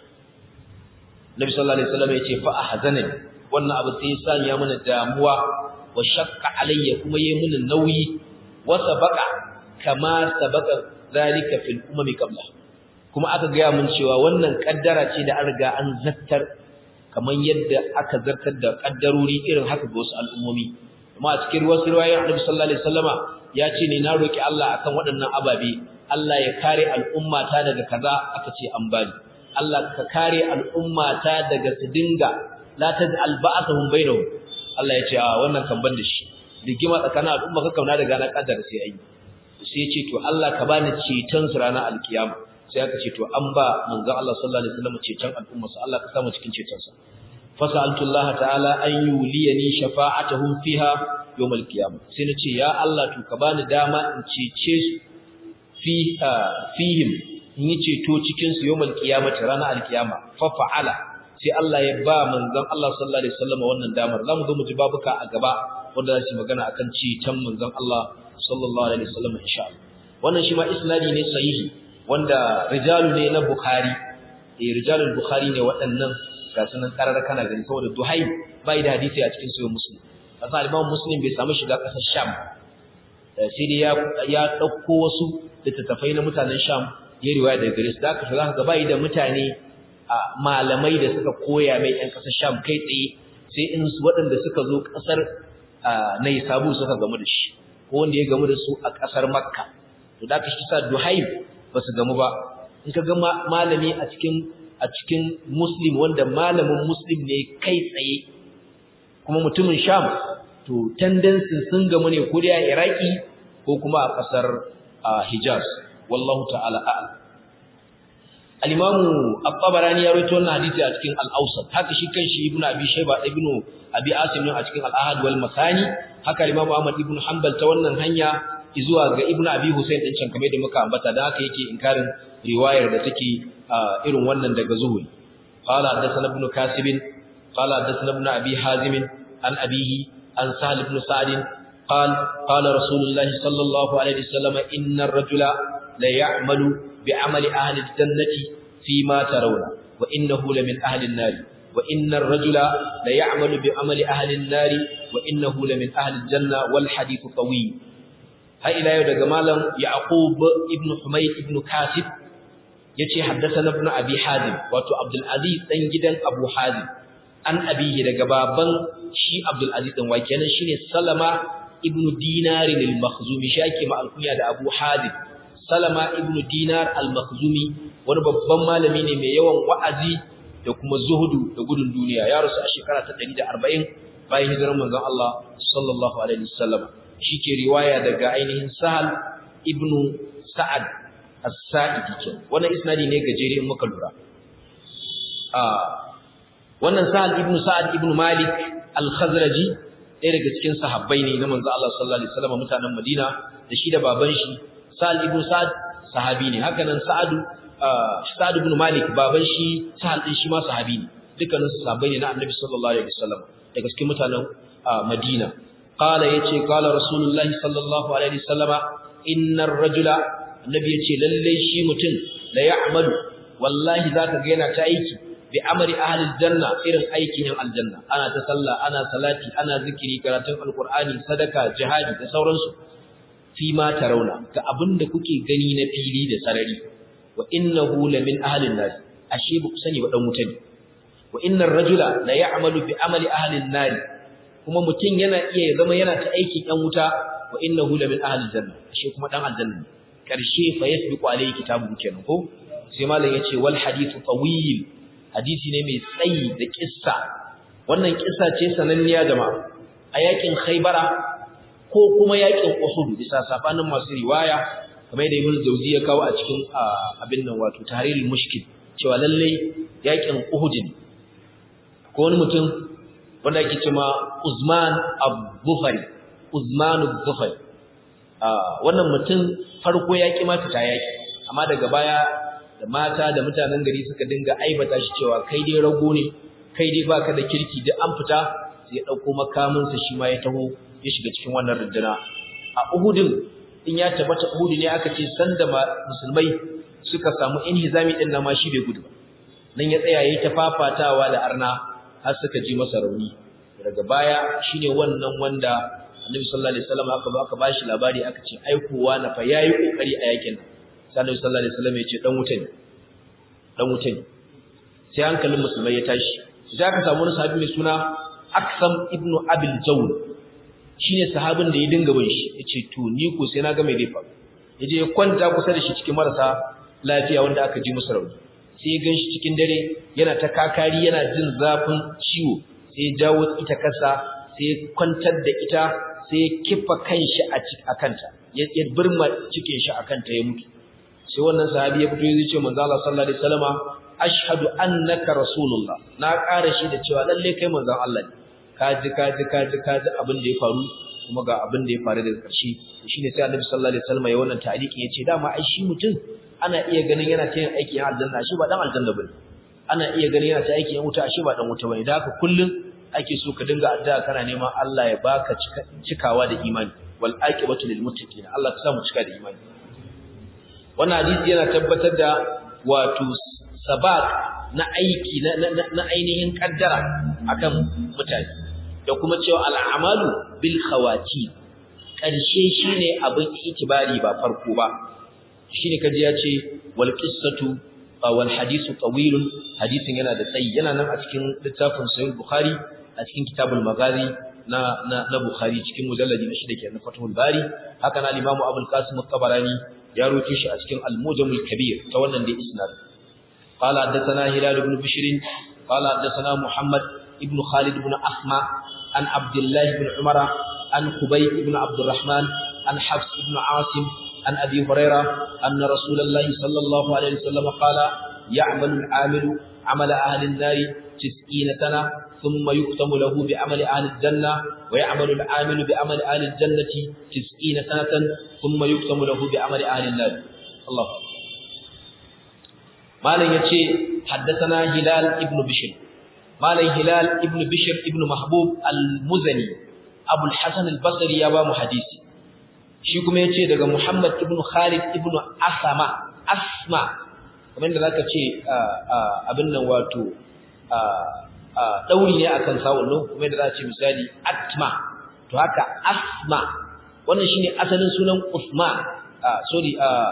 Nabi sallallahu alaihi wasallam yace fa ahzanani wannan abu sai ya sanya mana damuwa wa shaqqa alayya kuma yayi mana nauyi wa sabaqa kama sabaqa zalika fil umami qabla kuma aka ga mun cewa wannan kaddara ce da an riga an zattar kaman yadda aka zartar da kaddarori irin haka ga wasu al'ummomi kuma a cikin wasu riwayoyin Nabi sallallahu alaihi wasallama ya ce ne na roki Allah akan waɗannan ababe Allah ya kare al'ummata daga kaza aka ce an bani Allah ka kare al'ummata daga su dinga la taj'al ba'athum bainahum Allah ya ce a wannan kan ban da shi rigima tsakanin al'umma ka kauna daga na kaddara sai ayi sai ya ce to Allah ka bani ceton su ranar alkiyama sai aka ce to an ba manzo Allah sallallahu alaihi wasallam ceton al'umma sa Allah ka samu cikin ceton sa fasaltu Allah ta'ala an yuliyani shafa'atuhum fiha yawm alqiyamah sai nace ya Allah to ka bani dama in cece su fi fihim in yi ceto cikin su yawm alqiyamah ranar alkiyama fa fa'ala sai Allah ya ba manzon Allah sallallahu alaihi wasallam wannan damar zamu zo mu ji babuka a gaba wanda za su magana akan ceton manzon Allah sallallahu alaihi wasallam insha Allah wannan shi ma isnadi ne sahihi wanda rijalu ne na Bukhari eh rijalul Bukhari ne waɗannan ga sunan karar kana gani saboda Duhai bai da hadisi a cikin sahih Muslim kasa Imam Muslim bai samu shiga ƙasar Sham sai dai ya ya dauko wasu littattafai na mutanen Sham ya riwaya daga gare su da haka zaka ga bai da mutane malamai da suka koya mai ƴan ƙasar Sham kai tsaye sai in waɗanda suka zo ƙasar Naisabu suka gamu da shi ko wanda ya gamu da su a ƙasar Makka to da kashi sa Duhaib ba su gamu ba in ka ga malami a cikin a cikin Muslim wanda malamin Muslim ne kai tsaye kuma mutumin Sham to tendency sun gamu ne ko da Iraki ko kuma a ƙasar Hijaz wallahu ta'ala a'lam al-Imam At-Tabarani ya rawaito wannan hadisi a cikin Al-Awsat haka shi kanshi Ibn Abi Shayba Ibn Abi Asim a cikin Al-Ahad wal Masani haka Imam Ahmad ibn Hanbal ta wannan hanya zuwa ga Ibn Abi Hussein din can kamar da muka ambata da haka yake inkarin riwayar da take irin wannan daga Zuhri qala hadathana ibn Kasib qala hadathana ibn Abi Hazim an abihi an Sahal ibn Sa'd قال قال رسول الله صلى الله عليه وسلم إن الرجل لا يعمل بعمل أهل الجنة فيما ترون وإنه لمن أهل النار وإن الرجل لا يعمل بعمل أهل النار وإنه لمن أهل الجنة والحديث طويل هاي إلى يود جمالا يعقوب ابن حميد ابن كاتب يتي حدثنا ابن أبي حازم واتو عبد العزيز تنجدا أبو حازم an abihi daga baban shi Abdul Aziz dan wake nan shine Salama ibn Dinar al-Makhzumi shi ake ma alkunya da Abu Hadid Salama ibn Dinar al-Makhzumi wani babban malami ne mai yawan wa'azi da kuma zuhudu da gudun duniya ya rasu a shekara ta 140 bayan hijirar manzon Allah sallallahu alaihi wasallam ke riwaya daga ainihin Sahal ibn Sa'ad as-Sa'idi ke wannan isnadi ne gajere in muka lura wannan Sa'ad ibn Sa'ad ibn Malik al-Khazraji ɗaya daga cikin sahabbai ne na manzo Allah sallallahu alaihi wasallam mutanen Madina da shi da baban shi Sa'ad ibn Sa'ad sahabi ne haka nan Sa'ad Sa'ad ibn Malik baban shi Sa'ad din shi ma sahabi ne dukkanin su sahabbai ne na Annabi sallallahu alaihi wasallam daga cikin mutanen Madina qala yace qala rasulullahi sallallahu alaihi wasallama innar rajula annabi yace lalle shi mutum la ya'malu wallahi zaka ga yana ta aiki bi amri ahli janna irin aikin yan aljanna ana ta sallah ana salati ana zikiri karatun alqur'ani sadaka jihadi da sauransu fi ma tarawna ga abinda kuke gani na fili da sarari wa innahu la min ahli an-nar ashe ba ku sani ba dan wuta ne wa innar rajula la ya'malu bi amali ahli an-nar kuma mutum yana iya zama yana ta aikin yan wuta wa innahu la min ahli janna ashe kuma dan aljanna karshe fa yasbiqu alayhi kitabu kenan ko sai malam yace wal hadithu tawil hadisi ne mai tsayi da kissa wannan kissa ce sananniya jama'a a yakin khaybara ko kuma yakin uhud bisa safanin masu riwaya kamar da ibn jawzi ya kawo a cikin abin nan wato tahrirul mushkil cewa lalle yakin uhud ne ko wani mutum wanda ake cewa Uzman Abu-Dhufari Uzman Abu-Dhufari wannan mutum farko ya ki mata ta yaki amma daga baya da mata da mutanen gari suka dinga aibata shi cewa kai dai rago ne kai dai baka da kirki duk an fita sai ya dauko makamin sa shi ma ya taho ya shiga cikin wannan runduna a Uhudin in ya tabbata Uhud ne aka ce sanda musulmai suka samu inhizami din nan ma shi bai gudu ba nan ya tsaya yayi ta fafatawa da arna har suka ji masa rauni daga baya shine wannan wanda Annabi sallallahu alaihi wasallam aka ba aka bashi labari aka ce aikowa na fa yayi kokari a yakin sai Annabi sallallahu alaihi wasallam ya ce dan wuta ne dan wuta ne sai hankalin musulmai ya tashi sai aka samu wani sahabi mai suna Aksam ibn Abil Jawl shine sahabin da ya dinga bin shi yace to ni ko sai na ga mai dai faru yaje ya kwanta kusa da shi cikin marasa lafiya wanda aka ji musu rauni sai ya ganshi cikin dare yana ta kakari yana jin zafin ciwo sai ya jawo ita kasa sai ya kwantar da ita sai ya kifa kanshi a kanta ya birma cikin shi a kanta ya mutu sai wannan sahabi ya fito ya ce manzo Allah sallallahu alaihi wasallama ashhadu annaka rasulullah na ƙara shi da cewa lalle kai manzon Allah ne kaji kaji kaji kaji abin da ya faru kuma ga abin da ya faru daga ƙarshe shine sai Annabi sallallahu alaihi wasallama ya wannan ta'liqin yace dama ai shi mutum ana iya ganin yana ta yin aikin aljanna shi ba dan aljanna bane ana iya ganin yana ta aikin wuta shi ba dan wuta bane da haka kullun ake so ka dinga addu'a kana neman Allah ya baka cikawa da imani wal aqibatu lil muttaqin Allah ka sa mu cika da imani wannan hadisi yana tabbatar da wato sabaq na aiki na ainihin kaddara akan mutane da kuma cewa al'amalu bil khawati karshe shine abin itibari ba farko ba shine kaji ya ce wal qissatu wal hadithu tawilun hadisin yana da tsayi yana nan a cikin littafin sahih bukhari a cikin kitabul maghazi na na, na bukhari cikin mujalladi na shida kenan fathul bari haka na imamu abul qasim at-tabarani ya roke shi a cikin al-mujamul kabir ta wannan da isnad qala haddathana hilal ibn bishr qala haddathana muhammad ibn khalid ibn ahma an abdullah ibn umara an khubay ibn abdurrahman an hafs ibn asim عن أبي هريرة أن رسول الله صلى الله عليه وسلم قال يعمل العامل عمل أهل النار تسعين سنة ثم يختم له بعمل أهل الجنة ويعمل العامل بعمل أهل الجنة تسعين سنة ثم يختم له بعمل أهل النار الله ما لن يتشي حدثنا هلال ابن بشر ما لن هلال ابن بشر ابن محبوب المزني أبو الحسن البصري يابا محديثي shi kuma ya ce daga Muhammad ibn Khalid ibn Asama Asma kamar da zaka ce abin nan wato dauri ne akan sawun nan kuma da za ce misali Atma to haka Asma wannan shine asalin sunan Usman sorry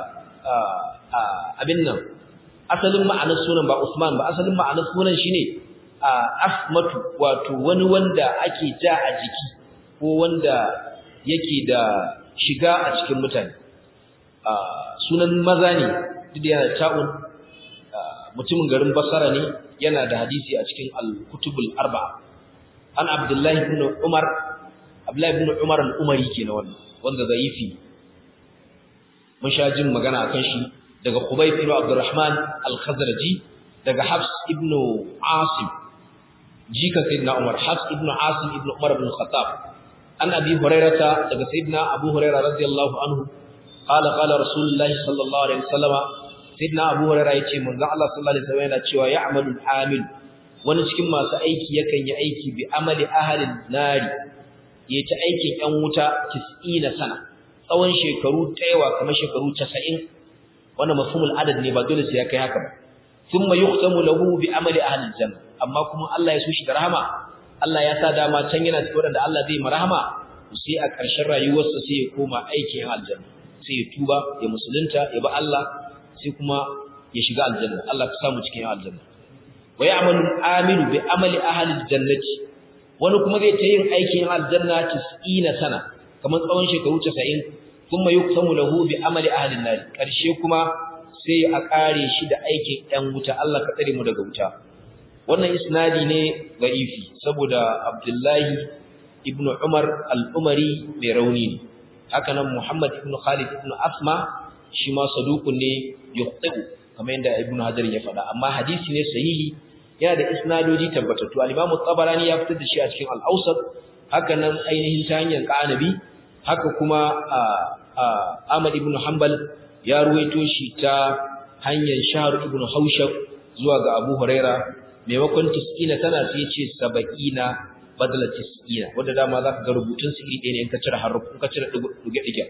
abin nan asalin ma'anar sunan ba Usman ba asalin ma'anar sunan shine Asmatu wato wani wanda ake ja a jiki ko wanda yake da shiga a cikin mutane sunan maza ne duk yana ta'un mutumin garin basara ne yana da hadisi a cikin al-kutubul arba'a an abdullahi ibn umar abdullahi ibn umar al-umari kenan wannan wanda zaifi mun sha jin magana akan shi daga Khubayb ibn Abdurrahman al-Khazraji daga Hafs ibn Asim jika sayyidina Umar Hafs ibn Asim ibn Umar ibn Khattab an abi hurairata daga sayyidina abu hurairah radiyallahu anhu qala qala rasulullahi sallallahu alaihi wasallama sayyidina abu hurairah yace manzon Allah sallallahu alaihi wasallam yana cewa ya'malu al-amil wani cikin masu aiki yakan yi aiki bi amali ahalin nari ya ci aikin ‘yan wuta na sana tsawon shekaru taiwa kamar shekaru casa'in wanda mafhumul adad ne ba dole sai ya kai haka ba sun ma yuktamu lahu bi amali ahalin janna amma kuma Allah ya so shi da rahama Allah ya sa dama can yana cikin wadanda Allah zai marahama sai a ƙarshen rayuwarsa sai ya koma aikin ‘yan aljanna sai ya tuba ya musulunta ya ba Allah sai kuma ya shiga aljanna Allah ka samu cikin ‘yan aljanna wa ya'malu al-amilu bi amali ahli al-jannati wani kuma zai ta yin aikin aljanna 90 sana kamar tsawon shekaru 90 kuma yuktamu lahu bi amali ahli an-nar karshe kuma sai a kare shi da aikin ɗan wuta Allah ka tsare mu daga wuta wannan isnadi ne da'ifi saboda Abdullahi ibn Umar al-Umari mai rauni ne haka nan Muhammad ibn Khalid ibn Asma shi ma saduqun ne yuqtu kamar yadda Ibn Hajar ya faɗa amma hadisi ne sahihi yana da isnadoji tabbatattu al-Imam tabarani ya fitar da shi a cikin al-Awsat haka nan ainihin ta hanyar Qanabi haka kuma Ahmad ibn Hanbal ya ruwaito shi ta hanyar Shahr ibn Haushab zuwa ga Abu Huraira maimakon 90 tana sai ya ce 70 badala 90 wanda dama zaka ga rubutun su iri ɗaya ne in ka cire haruf in ka cire dige-dige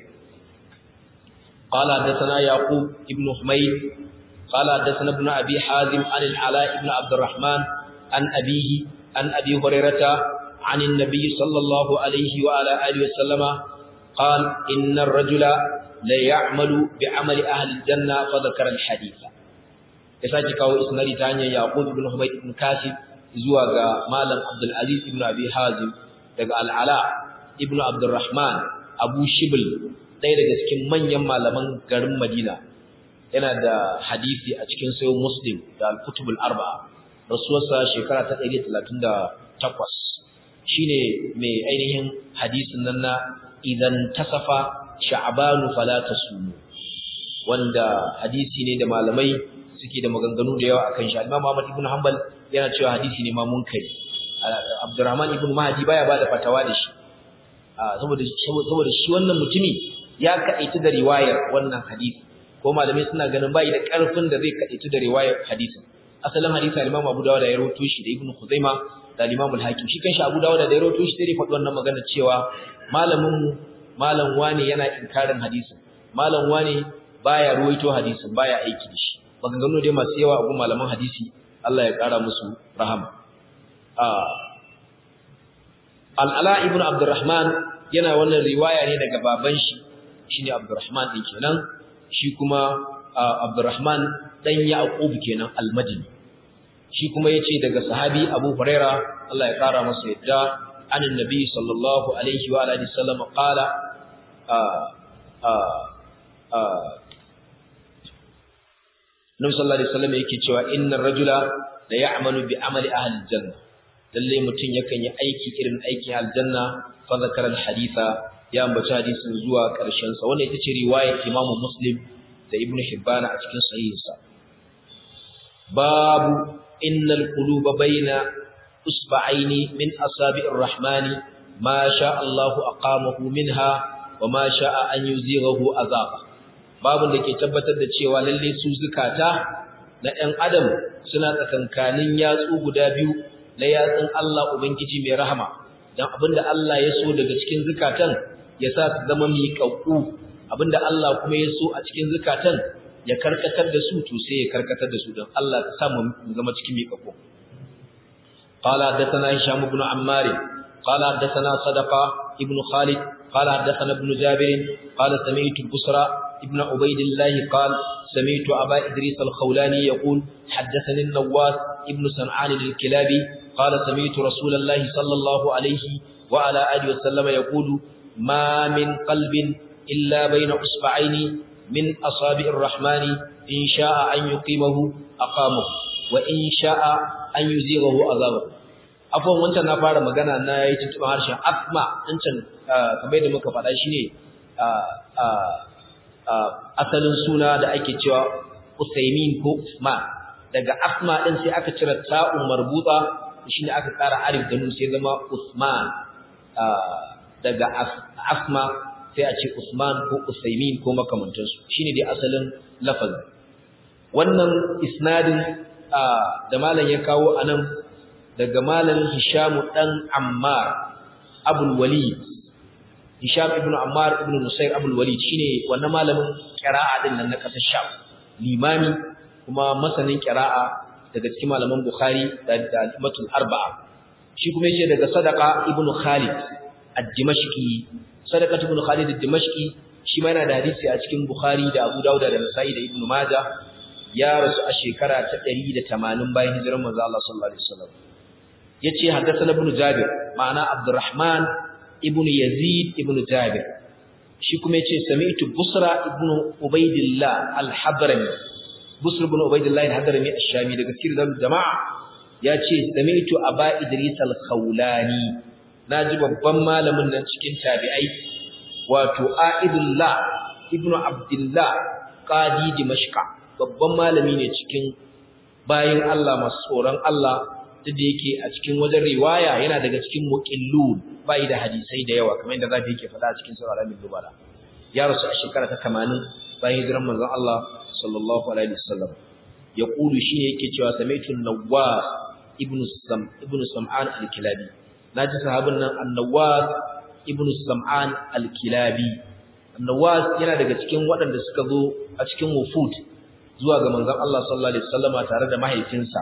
قال حدثنا يعقوب ابن حميد قال حدثنا ابن أبي حازم عن العلاء بن عبد الرحمن عن أبيه عن أبي هريرة عن النبي صلى الله عليه وعلى آله وسلم قال إن الرجل لا يعمل بعمل أهل الجنة فذكر الحديث يساجي كاو إسنادي تانيا يعقوب بن حميد بن كاسب زواغا مالم عبد العزيز بن أبي حازم daga العلاء ابن عبد الرحمن أبو شبل ɗaya daga cikin manyan malaman garin Madina yana da hadisi a cikin sayo Muslim da Al-Kutubul Arba'a rasuwarsa shekara ta 138 shine mai ainihin hadisin nan na idan tasafa sha'banu fala tasumu wanda hadisi ne da malamai suke da maganganu da yawa akan shi Imam Ahmad ibn Hanbal yana cewa hadisi ne ma munkari Abdurrahman ibn Mahdi baya bada fatawa da shi saboda saboda shi wannan mutumi ya kaita da riwayar wannan hadisi ko malamai suna ganin bai da karfin da zai kaita da riwayar hadisin asalin hadisi al-Imam Abu Dawud ya rawaito shi da Ibn Khuzaima da Imam al-Hakim shi kanshi Abu Dawud da ya rawaito shi sai faɗi wannan magana cewa malamin mu malam wani yana inkarin hadisin malam wani baya rawaito hadisin baya aiki da shi maganganu dai masu yawa a gun malaman hadisi Allah ya kara musu rahama Al-Ala ibn Abdurrahman yana wannan riwaya ne daga baban shi shine Abdurrahman din kenan shi kuma Abdurrahman dan Yaqub kenan Al-Madini shi kuma yace daga sahabi Abu Huraira Allah ya kara masa yadda anin nabi sallallahu alaihi wa alihi wasallam qala Nabi sallallahu alaihi wasallam yake cewa innar rajula la ya'malu bi amali ahli janna lalle mutun yakan yi aiki irin aikin aljanna fa zakara al-haditha ya ambaci hadisin zuwa ƙarshen sa wannan ita ce riwayar Imam Muslim da Ibn Hibban a cikin sahihinsa babu innal quluba baina usba'aini min asabi'ir rahmani ma sha Allahu aqamahu minha wa ma sha'a an yuzighahu azaba babu da ke tabbatar da cewa lalle su zukata na ɗan adam suna tsakankanin yatsu guda biyu na yatsun Allah ubangiji mai rahama dan abinda Allah ya so daga cikin zukatan ya sa su zama miƙaƙƙu abinda Allah kuma ya so a cikin zukatan ya karkatar da su to sai ya karkatar da su don Allah ka sa mu zama cikin miƙaƙƙu qala hadathana hisham ibn ammar qala hadathana sadaqa ibn khalid qala hadathana ibn jabir qala sami'tu busra ibn ubaydillah qala sami'tu aba idris al-khawlani yaqul hadathani an-nawas ibn sam'an al-kilabi qala sami'tu rasulallahi sallallahu alayhi wa ala alihi wa sallama yaqulu ما من قلب إلا بين أصبعين من أصابع الرحمن إن شاء أن يقيمه أقامه وإن شاء أن يزيغه أذابه afon wancan na fara magana na yi tuntuɓin harshen asma wancan kamar yadda muka faɗa shi ne asalin suna da ake cewa usaimin ko usman daga asma ɗin sai aka cire ta'un marbuta shi ne aka ƙara alif da nun sai zama usman daga asma sai a ce usman ko usaimin ko makamantansu shine dai asalin lafazin wannan isnadin da malam ya kawo anan daga malam hishamu dan ammar abul walid hisham ibn ammar ibn nusayr abul walid shine wannan malamin qira'a din nan na kasar sham limami kuma masanin qira'a daga cikin malaman bukhari da al-immatul arba'a shi kuma yace daga sadaqa ibn khalid ad-dimashqi sadaqa ibn khalid ad-dimashqi shi ma yana da hadisi a cikin bukhari da abu dauda da nasa'i da ibn majah ya rasu a shekara ta 180 bayan hijirar manzo Allah sallallahu alaihi wasallam yace haddathana ibn jabir ma'ana abdurrahman ibn yazid ibn jabir shi kuma yace sami'tu busra ibn ubaidillah al-hadrami busr ibn ubaidillah al-hadrami ash-shami daga cikin jama'a yace sami'tu aba idris al-khawlani naji babban malamin nan cikin tabi'ai wato aidullah ibn abdullah qadi dimashqa babban malami ne cikin bayin Allah masu tsoron Allah duk da yake a cikin wajen riwaya yana daga cikin muqillun bai da hadisai da yawa kamar yadda zafi yake faɗa a cikin sura al dubara ya rasu a shekara ta 80 bayan hijiran manzon Allah sallallahu alaihi wasallam ya kulu shine yake cewa samaitu nawas ibn sam ibn sam'an al-kilabi naji sahabin nan an-nawas ibn sam'an al-kilabi an-nawas yana daga cikin waɗanda suka zo a cikin wufud zuwa ga manzon Allah sallallahu alaihi wasallama tare da mahaifinsa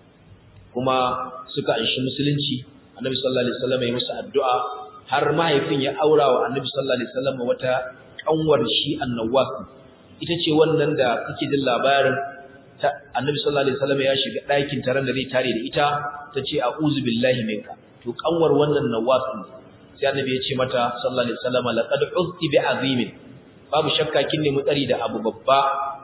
kuma suka anshi musulunci annabi sallallahu alaihi wasallam ya musu addu'a har mahaifin ya aura wa annabi sallallahu alaihi wasallam wata kanwar shi annawas ita ce wannan da kake jin labarin ta annabi sallallahu alaihi wasallam ya shiga ɗakin taron da zai tare da ita tace a'udhu billahi minka to kanwar wannan nawas ne sai annabi ya ce mata sallallahu alaihi wasallam laqad uzti bi azimin babu shakka kin nemi tsari da abu babba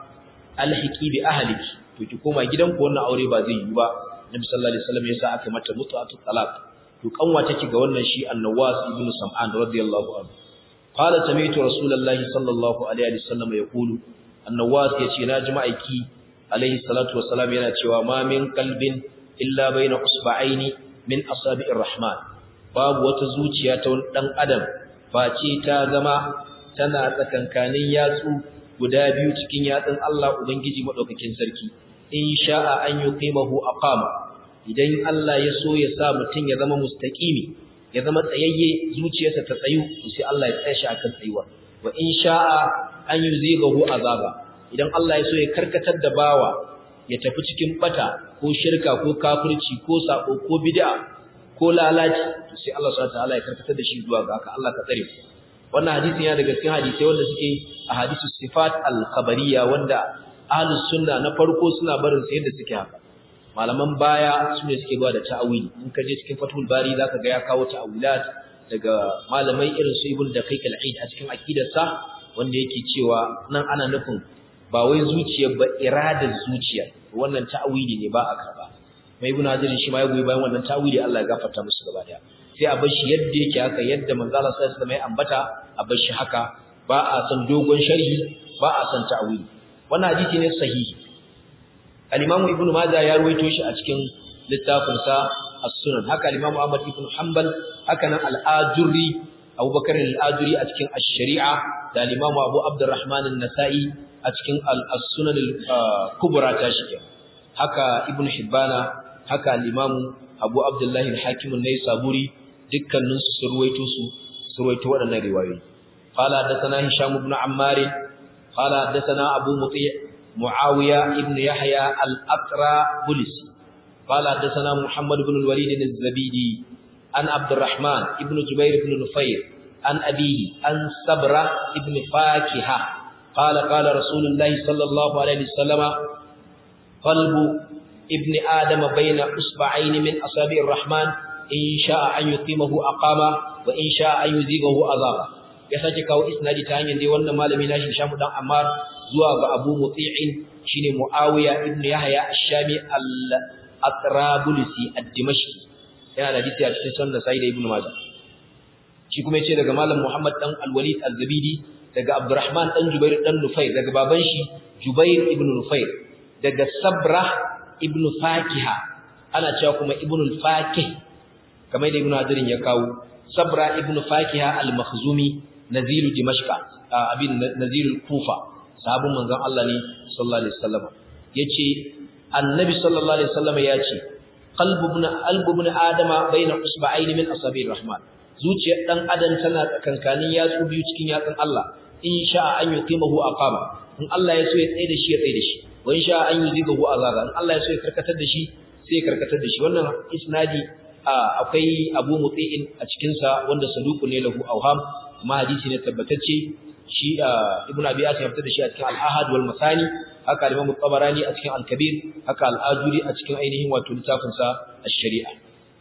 alhiki bi ahliki to ki koma gidanku wannan aure ba zai yi ba Nabi sallallahu alaihi wasallam yasa aka mata mutu'atu talaq to kanwa take ga wannan shi An-Nawas ibn Sam'an radiyallahu anhu qala sami'tu rasulullahi sallallahu alaihi wasallam yaqulu An-Nawas yace na jima'aiki alaihi salatu wassalam yana cewa ma min qalbin illa baina usba'aini min asabi'ir rahman babu wata zuciya ta wani dan adam face ta zama tana tsakankanin yatsu guda biyu cikin yatsun Allah ubangiji madaukakin sarki in sha'a an yuqimahu aqama idan Allah ya so ya sa mutun ya zama mustaqimi ya zama tsayayye zuciyarsa ta tsayu sai Allah ya tsaya shi akan tsayuwa wa in sha'a an yuzigahu azaba idan Allah ya so ya karkatar da bawa ya tafi cikin bata ko shirka ko kafirci ko sako ko bid'a ko lalaci sai Allah subhanahu wa ta'ala ya karkatar da shi zuwa ga haka Allah ka tsare wannan hadisin yana daga cikin hadisai wanda suke a hadisu sifat al-khabariyya wanda ahlus sunna na farko suna barin su yadda suke haka malaman baya su ne suke ba da ta'awili in ka je cikin fathul bari zaka ga ya kawo ta'awilat daga malamai irin su ibn daqiq al-aid a cikin aqidarsa wanda yake cewa nan ana nufin ba wai zuciya ba iradar zuciya wannan ta'awili ne ba a karba mai ibn hajar shi ma ya goyi bayan wannan ta'awili Allah ya gafarta musu gaba daya sai a bar shi yadda yake haka yadda manzo Allah sallallahu alaihi wasallam ya ambata a bar shi haka ba a san dogon sharhi ba a san ta'awili wannan hadisi ne sahihi al-Imam Ibn Majah ya ruwaito shi a cikin littafin sa As-Sunan haka al-Imam Ahmad ibn Hanbal haka nan al-Ajurri Abu Bakar al-Ajurri a cikin Ash-Shari'a da al-Imam Abu Abdurrahman an-Nasa'i a cikin As-Sunan al-Kubra ta shi haka Ibn Hibbana haka al-Imam Abu Abdullah al-Hakim an-Naisaburi dukkanin su sun ruwaito su sun ruwaito waɗannan riwayoyi qala hadathana Hisham ibn Ammar قال حدثنا أبو مطيع معاوية ابن يحيى الأقرى بلسي قال حدثنا محمد بن الوليد الزبيدي عن عبد الرحمن ابن جبير بن نفير عن أبيه عن صبرة ابن فاكهة قال قال رسول الله صلى الله عليه وسلم قلب ابن آدم بين أصبعين من أصابع الرحمن إن شاء أن يقيمه أقامه وإن شاء أن يزيغه أذابه ya sake kawo isnadi ta hanyar dai wannan malami nashi Shamu dan Ammar zuwa ga Abu Muti'in shine Muawiya ibn Yahya ash-Shami al-Atrabulsi ad-Dimashqi yana da hadisi a cikin sunan Sa'id ibn Majah shi kuma yace daga malam Muhammad dan Al-Walid Az-Zabidi daga Abdurrahman dan Jubair dan Nufair daga baban shi Jubair ibn Nufair daga Sabra ibn Fakiha ana cewa kuma ibn al-Fakih kamar da Ibn Hadirin ya kawo sabra ibn fakiha al-makhzumi nazilu dimashqa abin nazilu kufa sahabin manzon Allah ne sallallahu alaihi wasallam yace annabi sallallahu alaihi wasallam yace qalbu ibn albu ibn adama baina usba'aini min asabi'ir rahman zuciyar dan adam tana tsakankanin yatsu biyu cikin yatsun Allah in sha'a an yuqimahu aqama in Allah ya so ya tsaye da shi ya tsaye da shi wa in sha'a an yuzigahu azaga in Allah ya so ya karkatar da shi sai ya karkatar da shi wannan isnadi akwai Abu Muti'in a cikin sa wanda saduku ne lahu awham kuma hadisi ne tabbatacce shi Ibn Abi Asim ya fitar da shi a cikin Al-Ahad wal Masani haka Imam Tabarani a cikin Al-Kabir haka Al-Ajuri a cikin ainihin wato littafin sa Ash-Shari'a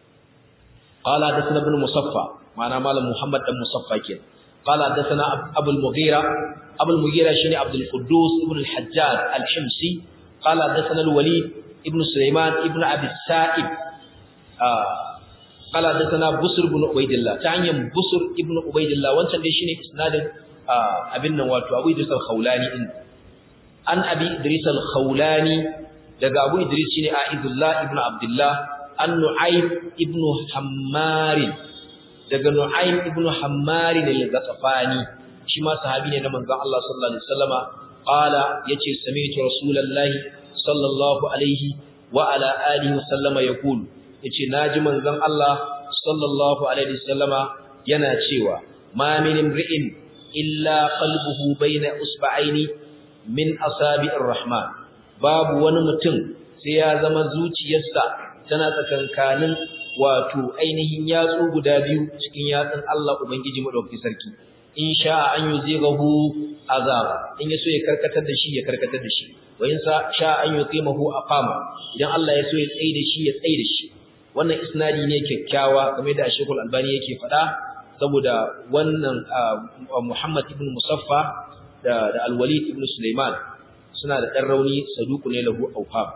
qala hadathana ibn Musaffa ma'ana malam Muhammad dan Musaffa kenan قال حدثنا ابو المغيرة ابو المغيرة شنو عبد القدوس ابن الحجاج الحمصي قال حدثنا الوليد ابن سليمان ابن ابي السائب آه قال حدثنا بصر بن عبيد الله تعني بصر ابن عبيد الله wancan dai shine isnadin abin nan wato Abu Idris al-Khawlani din an Abi Idris al-Khawlani daga Abu Idris shine Aidullah ibn Abdullah an Nu'aym ibn Hammar daga Nu'aym ibn Hammar al-Ghatafani shi ma sahabi ne na manzon Allah sallallahu alaihi wasallama qala yace sami'tu rasulullahi sallallahu alaihi wa ala alihi wasallama yaqulu yace naji manzon Allah sallallahu alaihi wasallama yana cewa ma min imri'in illa qalbuhu baina usba'aini min asabi'ir rahman babu wani mutum sai ya zama zuciyarsa tana tsakankanin wato ainihin yatsu guda biyu cikin yatsun Allah ubangiji madaukakin sarki in sha an yuzigahu azab in yaso ya karkatar da shi ya karkatar da shi wa in sha an yuqimahu aqama idan Allah ya so ya tsaye da shi ya tsaye da shi wannan isnadi ne kyakkyawa kamar da Sheikhul Albani yake faɗa saboda wannan Muhammad ibn Musaffa da da Al-Walid ibn Sulaiman suna da dan rauni saduku ne lahu awham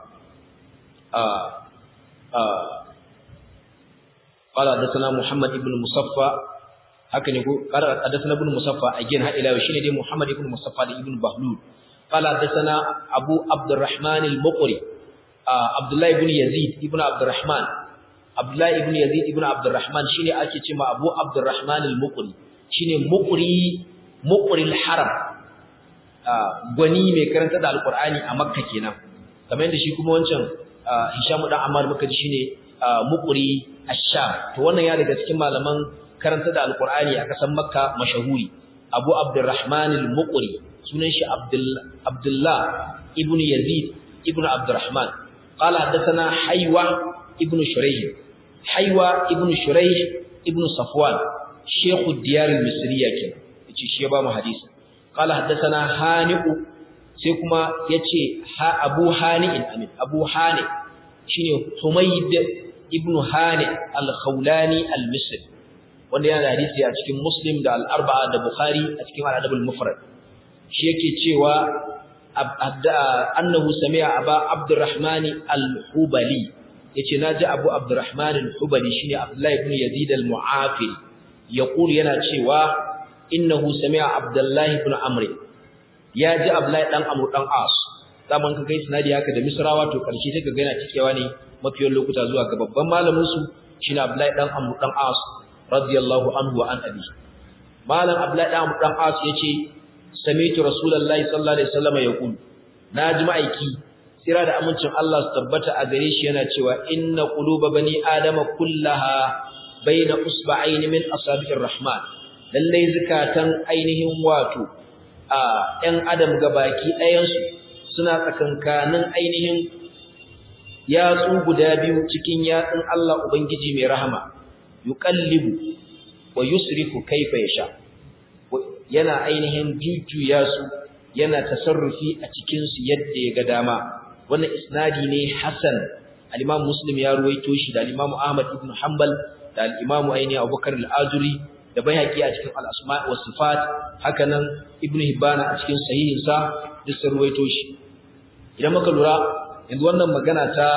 قال حدثنا محمد ابن مصفى haka ne ko qala hadathana ibn musaffa again ha ila shine dai muhammad ibn musaffa da ibn bahlul qala hadathana abu abdurrahman al-muqri abdullah ibn yazid ibn abdurrahman abdullah ibn yazid ibn abdurrahman shine ake cewa abu abdurrahman al-muqri shine muqri muqri al-haram gwani mai karanta da alqur'ani a makka kenan kamar yadda shi kuma wancan hisham dan ammar muka ji shine muqri ash-sham to wannan ya daga cikin malaman karanta da alqur'ani a kasan makka mashahuri abu abdurrahman al-muqri sunan shi abdullah ibn yazid ibn abdurrahman qala hadathana haywa ibn shurayh haywa ibn shurayh ibn safwan shaykh ad-diyar al-misriya ke yace shi ba mu hadisi qala hadathana hani'u sai kuma yace ha abu hani'in amin abu hani shine humayd ibn hani al-khawlani al-misri wanda yana da hadisi a cikin Muslim da al-Arba'a da Bukhari a cikin al-Adab al-Mufrad shi yake cewa annahu sami'a Aba Abdurrahman al-Hubali yace naji Abu Abdurrahman al-Hubali shine Abdullah ibn Yazid al-Mu'afiri yaqulu yana cewa innahu sami'a Abdullah ibn Amr ya ji Abdullah dan Amr dan As zaman ka kai sanadi haka da Misrawa to karshe sai ka ga yana cikewa ne mafiyan lokuta zuwa ga babban malamin su shine Abdullah dan Amr dan As radiyallahu anhu wa an abi malam abdullahi dan dan as yace sami'tu rasulullahi sallallahu alaihi wasallam yaqul naji ma'aiki sira da amincin Allah su tabbata a gare shi yana cewa inna quluba bani adama kullaha baina usba'ain min asabi'ir rahman lalle zakatan ainihin wato a ɗan adam gabaki ɗayan su suna tsakankanin ainihin yatsu guda biyu cikin yatsun Allah ubangiji mai rahama yuqallibu wa yusrifu kaifa yasha yana ainihin jujjuya su yana tasarrufi a cikin su yadda ya ga dama wannan isnadi ne hasan al-imam muslim ya ruwaito shi da al-imam ahmad ibn hanbal da al-imam aini abubakar al-azuri da bayhaqi a cikin al-asma' was sifat hakanan ibn hibana a cikin sahihin sa duk sun ruwaito shi idan muka lura yanzu wannan magana ta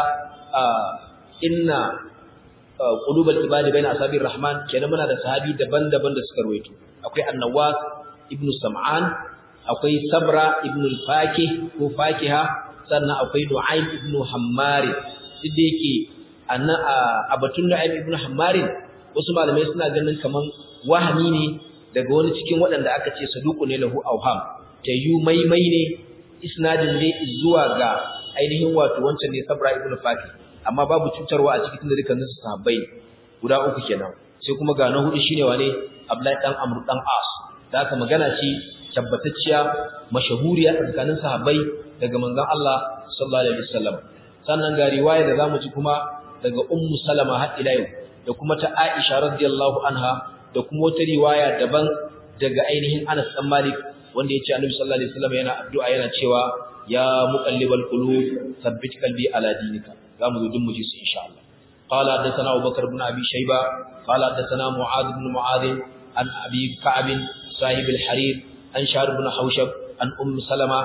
inna qulubul ibadi baina asabir rahman kenan muna da sahabi daban-daban da suka ruwaito akwai annawas ibnu sam'an akwai sabra ibnu al-fakih ko fakiha sannan akwai nu'aym ibnu hammar duk da yake a batun nu'aym ibnu hammar wasu malamai suna ganin kaman wahami ne daga wani cikin waɗanda aka ce saduku ne lahu auham tayu maimai ne isnadin ne zuwa ga ainihin wato wancan ne sabra ibn fati amma babu cutarwa a cikin da dukkanin su sahabbai guda uku kenan sai kuma ga na hudu shine wane abdullahi dan amr dan as da aka magana ce tabbatacciya mashahuriya a tsakanin sahabbai daga manzon Allah sallallahu alaihi wasallam sannan ga riwaya da zamu ji kuma daga ummu salama har ila yau da kuma ta aisha radiyallahu anha da kuma wata riwaya daban daga ainihin Anas dan Malik wanda yace Annabi sallallahu alaihi wasallam yana addu'a yana cewa ya muqallibal qulub thabbit qalbi ala dinika zamu zo mu ji su insha Allah قال حدثنا أبو بكر بن أبي شيبة قال حدثنا معاذ بن معاذ عن أبي كعب صاحب الحرير عن شهر بن حوشب عن أم سلمة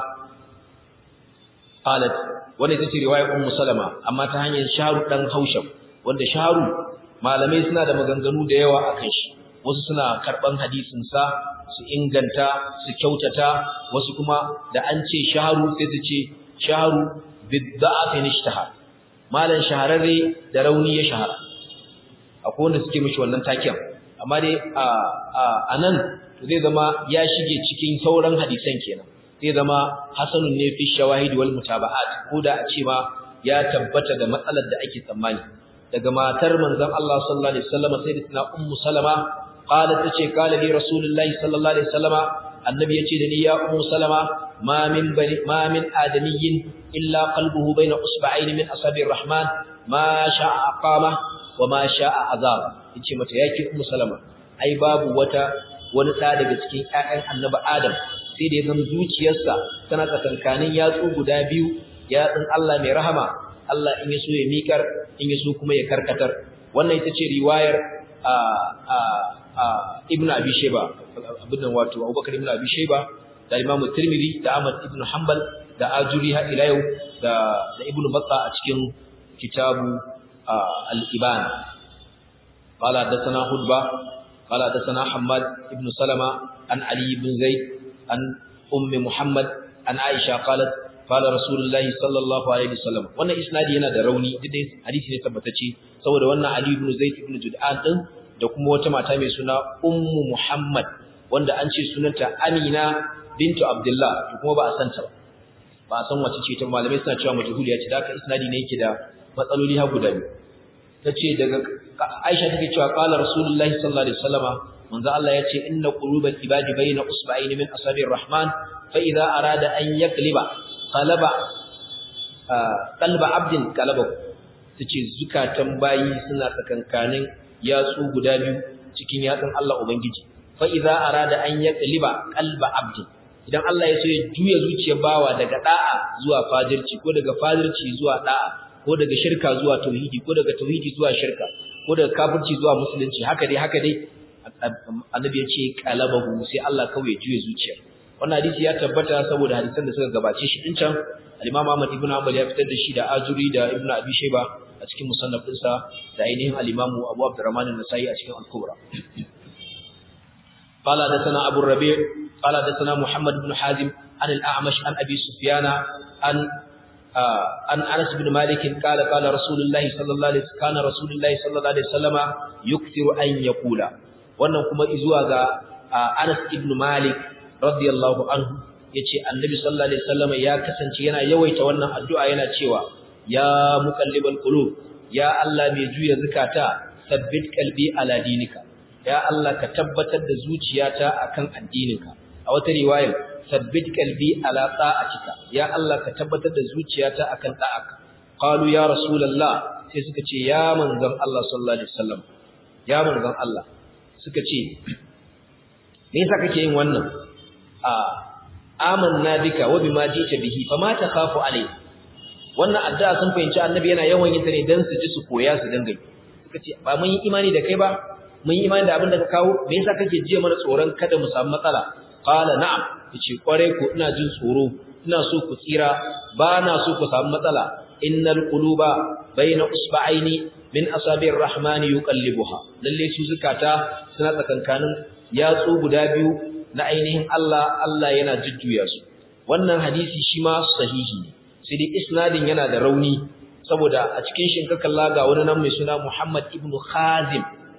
قالت wanda ita ce riwayar ummu salama amma ta hanyar sharu dan haushab wanda sharu malamai suna da maganganu da yawa akan shi wasu suna karban hadisin sa su inganta su kyautata wasu kuma da an ce sharu sai su ce sharu bidda'afin ishtahar malan shahararre da rauni ya shahara akwai wanda suke mishi wannan taken amma dai a a nan to zai zama ya shige cikin sauran hadisan kenan zai zama hasanun ne fi shawahid wal mutaba'at ko da a ce ma ya tabbata da matsalar da ake tsammani daga matar manzon Allah sallallahu alaihi wasallam sayyidatina ummu salama qalat tace qala li rasulullahi sallallahu alaihi wasallam annabi yace da ni ya ummu salama ma min bani ma min adamiyyin illa qalbuhu bayna usba'ayn min asabir rahman ma sha'a aqama wa ma sha'a azab yace mata yake ummu salama ai babu wata wani da daga cikin ƴaƴan annabi adam sai da ya zama zuciyarsa tana tsakankanin yatsu guda biyu yatsun Allah mai rahama Allah in ya so ya mikar in ya so kuma ya karkatar wannan ita ce riwayar a a a Ibn Abi Shayba abin nan wato Abubakar Ibn Abi Shayba da Imam Tirmidhi da Ahmad Ibn Hanbal da Ajuri ha ila yau da da Ibn Battah a cikin kitabu al-Iban قال حدثنا خطبة قال حدثنا حماد بن سلمة عن علي بن زيد عن أم محمد عن عائشة قالت قال رسول الله صلى الله عليه وسلم wannan isnadi yana da rauni duk da hadisi ne tabbatacce saboda wannan Ali ibn Zaid ibn Jud'an din da kuma wata mata mai suna Ummu Muhammad wanda an ce sunanta Amina bintu Abdullah to kuma ba a san ta ba ba a san wace ce ta malamai suna cewa majhuliya ce da haka isnadi ne yake da matsaloli har guda biyu tace daga Aisha take cewa qala Rasulullahi sallallahu alaihi wasallama manzo Allah ya ce inna qulubal ibadi bayna usba'ayn min asabir rahman fa idza arada an yakliba qalaba qalba abdin qalaba tace zukatan bayi suna tsakankanin yatsu guda biyu cikin yatsun Allah ubangiji fa idza arada an yakliba qalba abdin idan Allah ya so ya juya zuciyar bawa daga da'a zuwa fajirci ko daga fajirci zuwa da'a ko daga shirka zuwa tauhidi ko daga tauhidi zuwa shirka ko daga kafirci zuwa musulunci haka dai haka dai annabi ya ce qalabahu sai Allah kawai ya juye zuciya wannan hadisi ya tabbata saboda hadisan da suka gabace shi din can al-Imam Ahmad ibn Hanbal ya fitar da shi da Ajuri da Ibn Abi Shayba a cikin musannaf ɗinsa da ainihin al-Imam Abu Abdurrahman an-Nasa'i a cikin al-Kubra قال حدثنا أبو الربيع قال حدثنا محمد بن حازم عن الأعمش عن أبي سفيان عن عن انس بن مالك قال قال رسول الله صلى الله عليه وسلم كان رسول الله صلى الله عليه وسلم يكثر ان يقول wannan kuma izuwa ga Anas ibn Malik radiyallahu anhu yace Annabi sallallahu alaihi wasallam ya kasance yana yawaita wannan addu'a yana cewa ya muqallibal qulub ya Allah mai juya zakata sabbit qalbi ala dinika ya Allah ka tabbatar da zuciyata akan addininka a wata riwaya sabbit qalbi ala ta'atika ya Allah ka tabbatar da zuciyata akan ta'aka qalu ya rasulullah sai suka ce ya manzon Allah sallallahu alaihi wasallam ya manzon Allah suka ce me yasa kake yin wannan a amanna bika wa bima jita bihi fama takhafu alai wannan addu'a sun fahimci annabi yana yawan yin ta ne dan su ji su koya su dinga suka ce ba mun yi imani da kai ba mun yi imani da abin da ka kawo me yasa kake jiya mana tsoron kada mu samu matsala qala na'am yace kware ku ina jin tsoro ina so ku tsira ba na so ku samu matsala innal quluba baina usba'aini min asabir rahmani yuqallibuha lalle su zakata suna tsakankanin yatsu guda biyu na ainihin Allah Allah yana jujjuya su wannan hadisi shi ma sahihi ne sai dai isnadin yana da rauni saboda a cikin shi ka kalla ga wani nan mai suna Muhammad ibn Khazim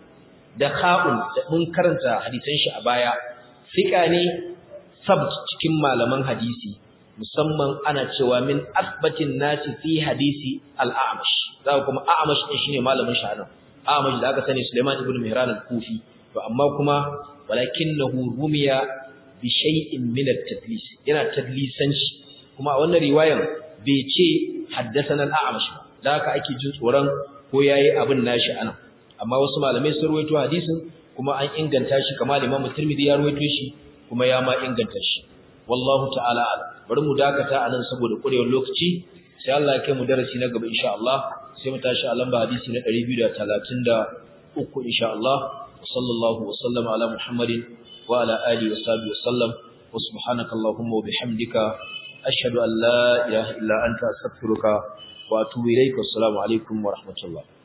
da kha'un da mun karanta hadisan shi a baya fiqa ne sabt cikin malaman hadisi musamman ana cewa min asbatin nasi fi hadisi al-a'mash za kuma a'mash din shine malamin shi anan a'mash da aka sani Sulaiman ibn Mihran al-Kufi to amma kuma walakinahu rumiya bi shay'in min at-tadlis yana tadlisanci kuma a wannan riwayan bai ce haddathana al-a'mash da haka ake jin tsoron ko yayi abin nashi anan amma wasu malamai sun ruwaito hadisin kuma an inganta shi kamar Imam Tirmidhi ya ruwaito shi kuma ya ma inganta shi wallahu ta'ala bari mu dakata anan saboda kurewar lokaci sai Allah ya kai mu darasi na gaba insha Allah sai mu tashi a lamba hadisi na 233 insha Allah sallallahu wa sallama ala Muhammadin wa ala alihi wa sahbihi wa sallam wa subhanaka allahumma wa bihamdika ashhadu an la ilaha illa anta astaghfiruka wa atubu ilaik assalamu alaikum wa rahmatullah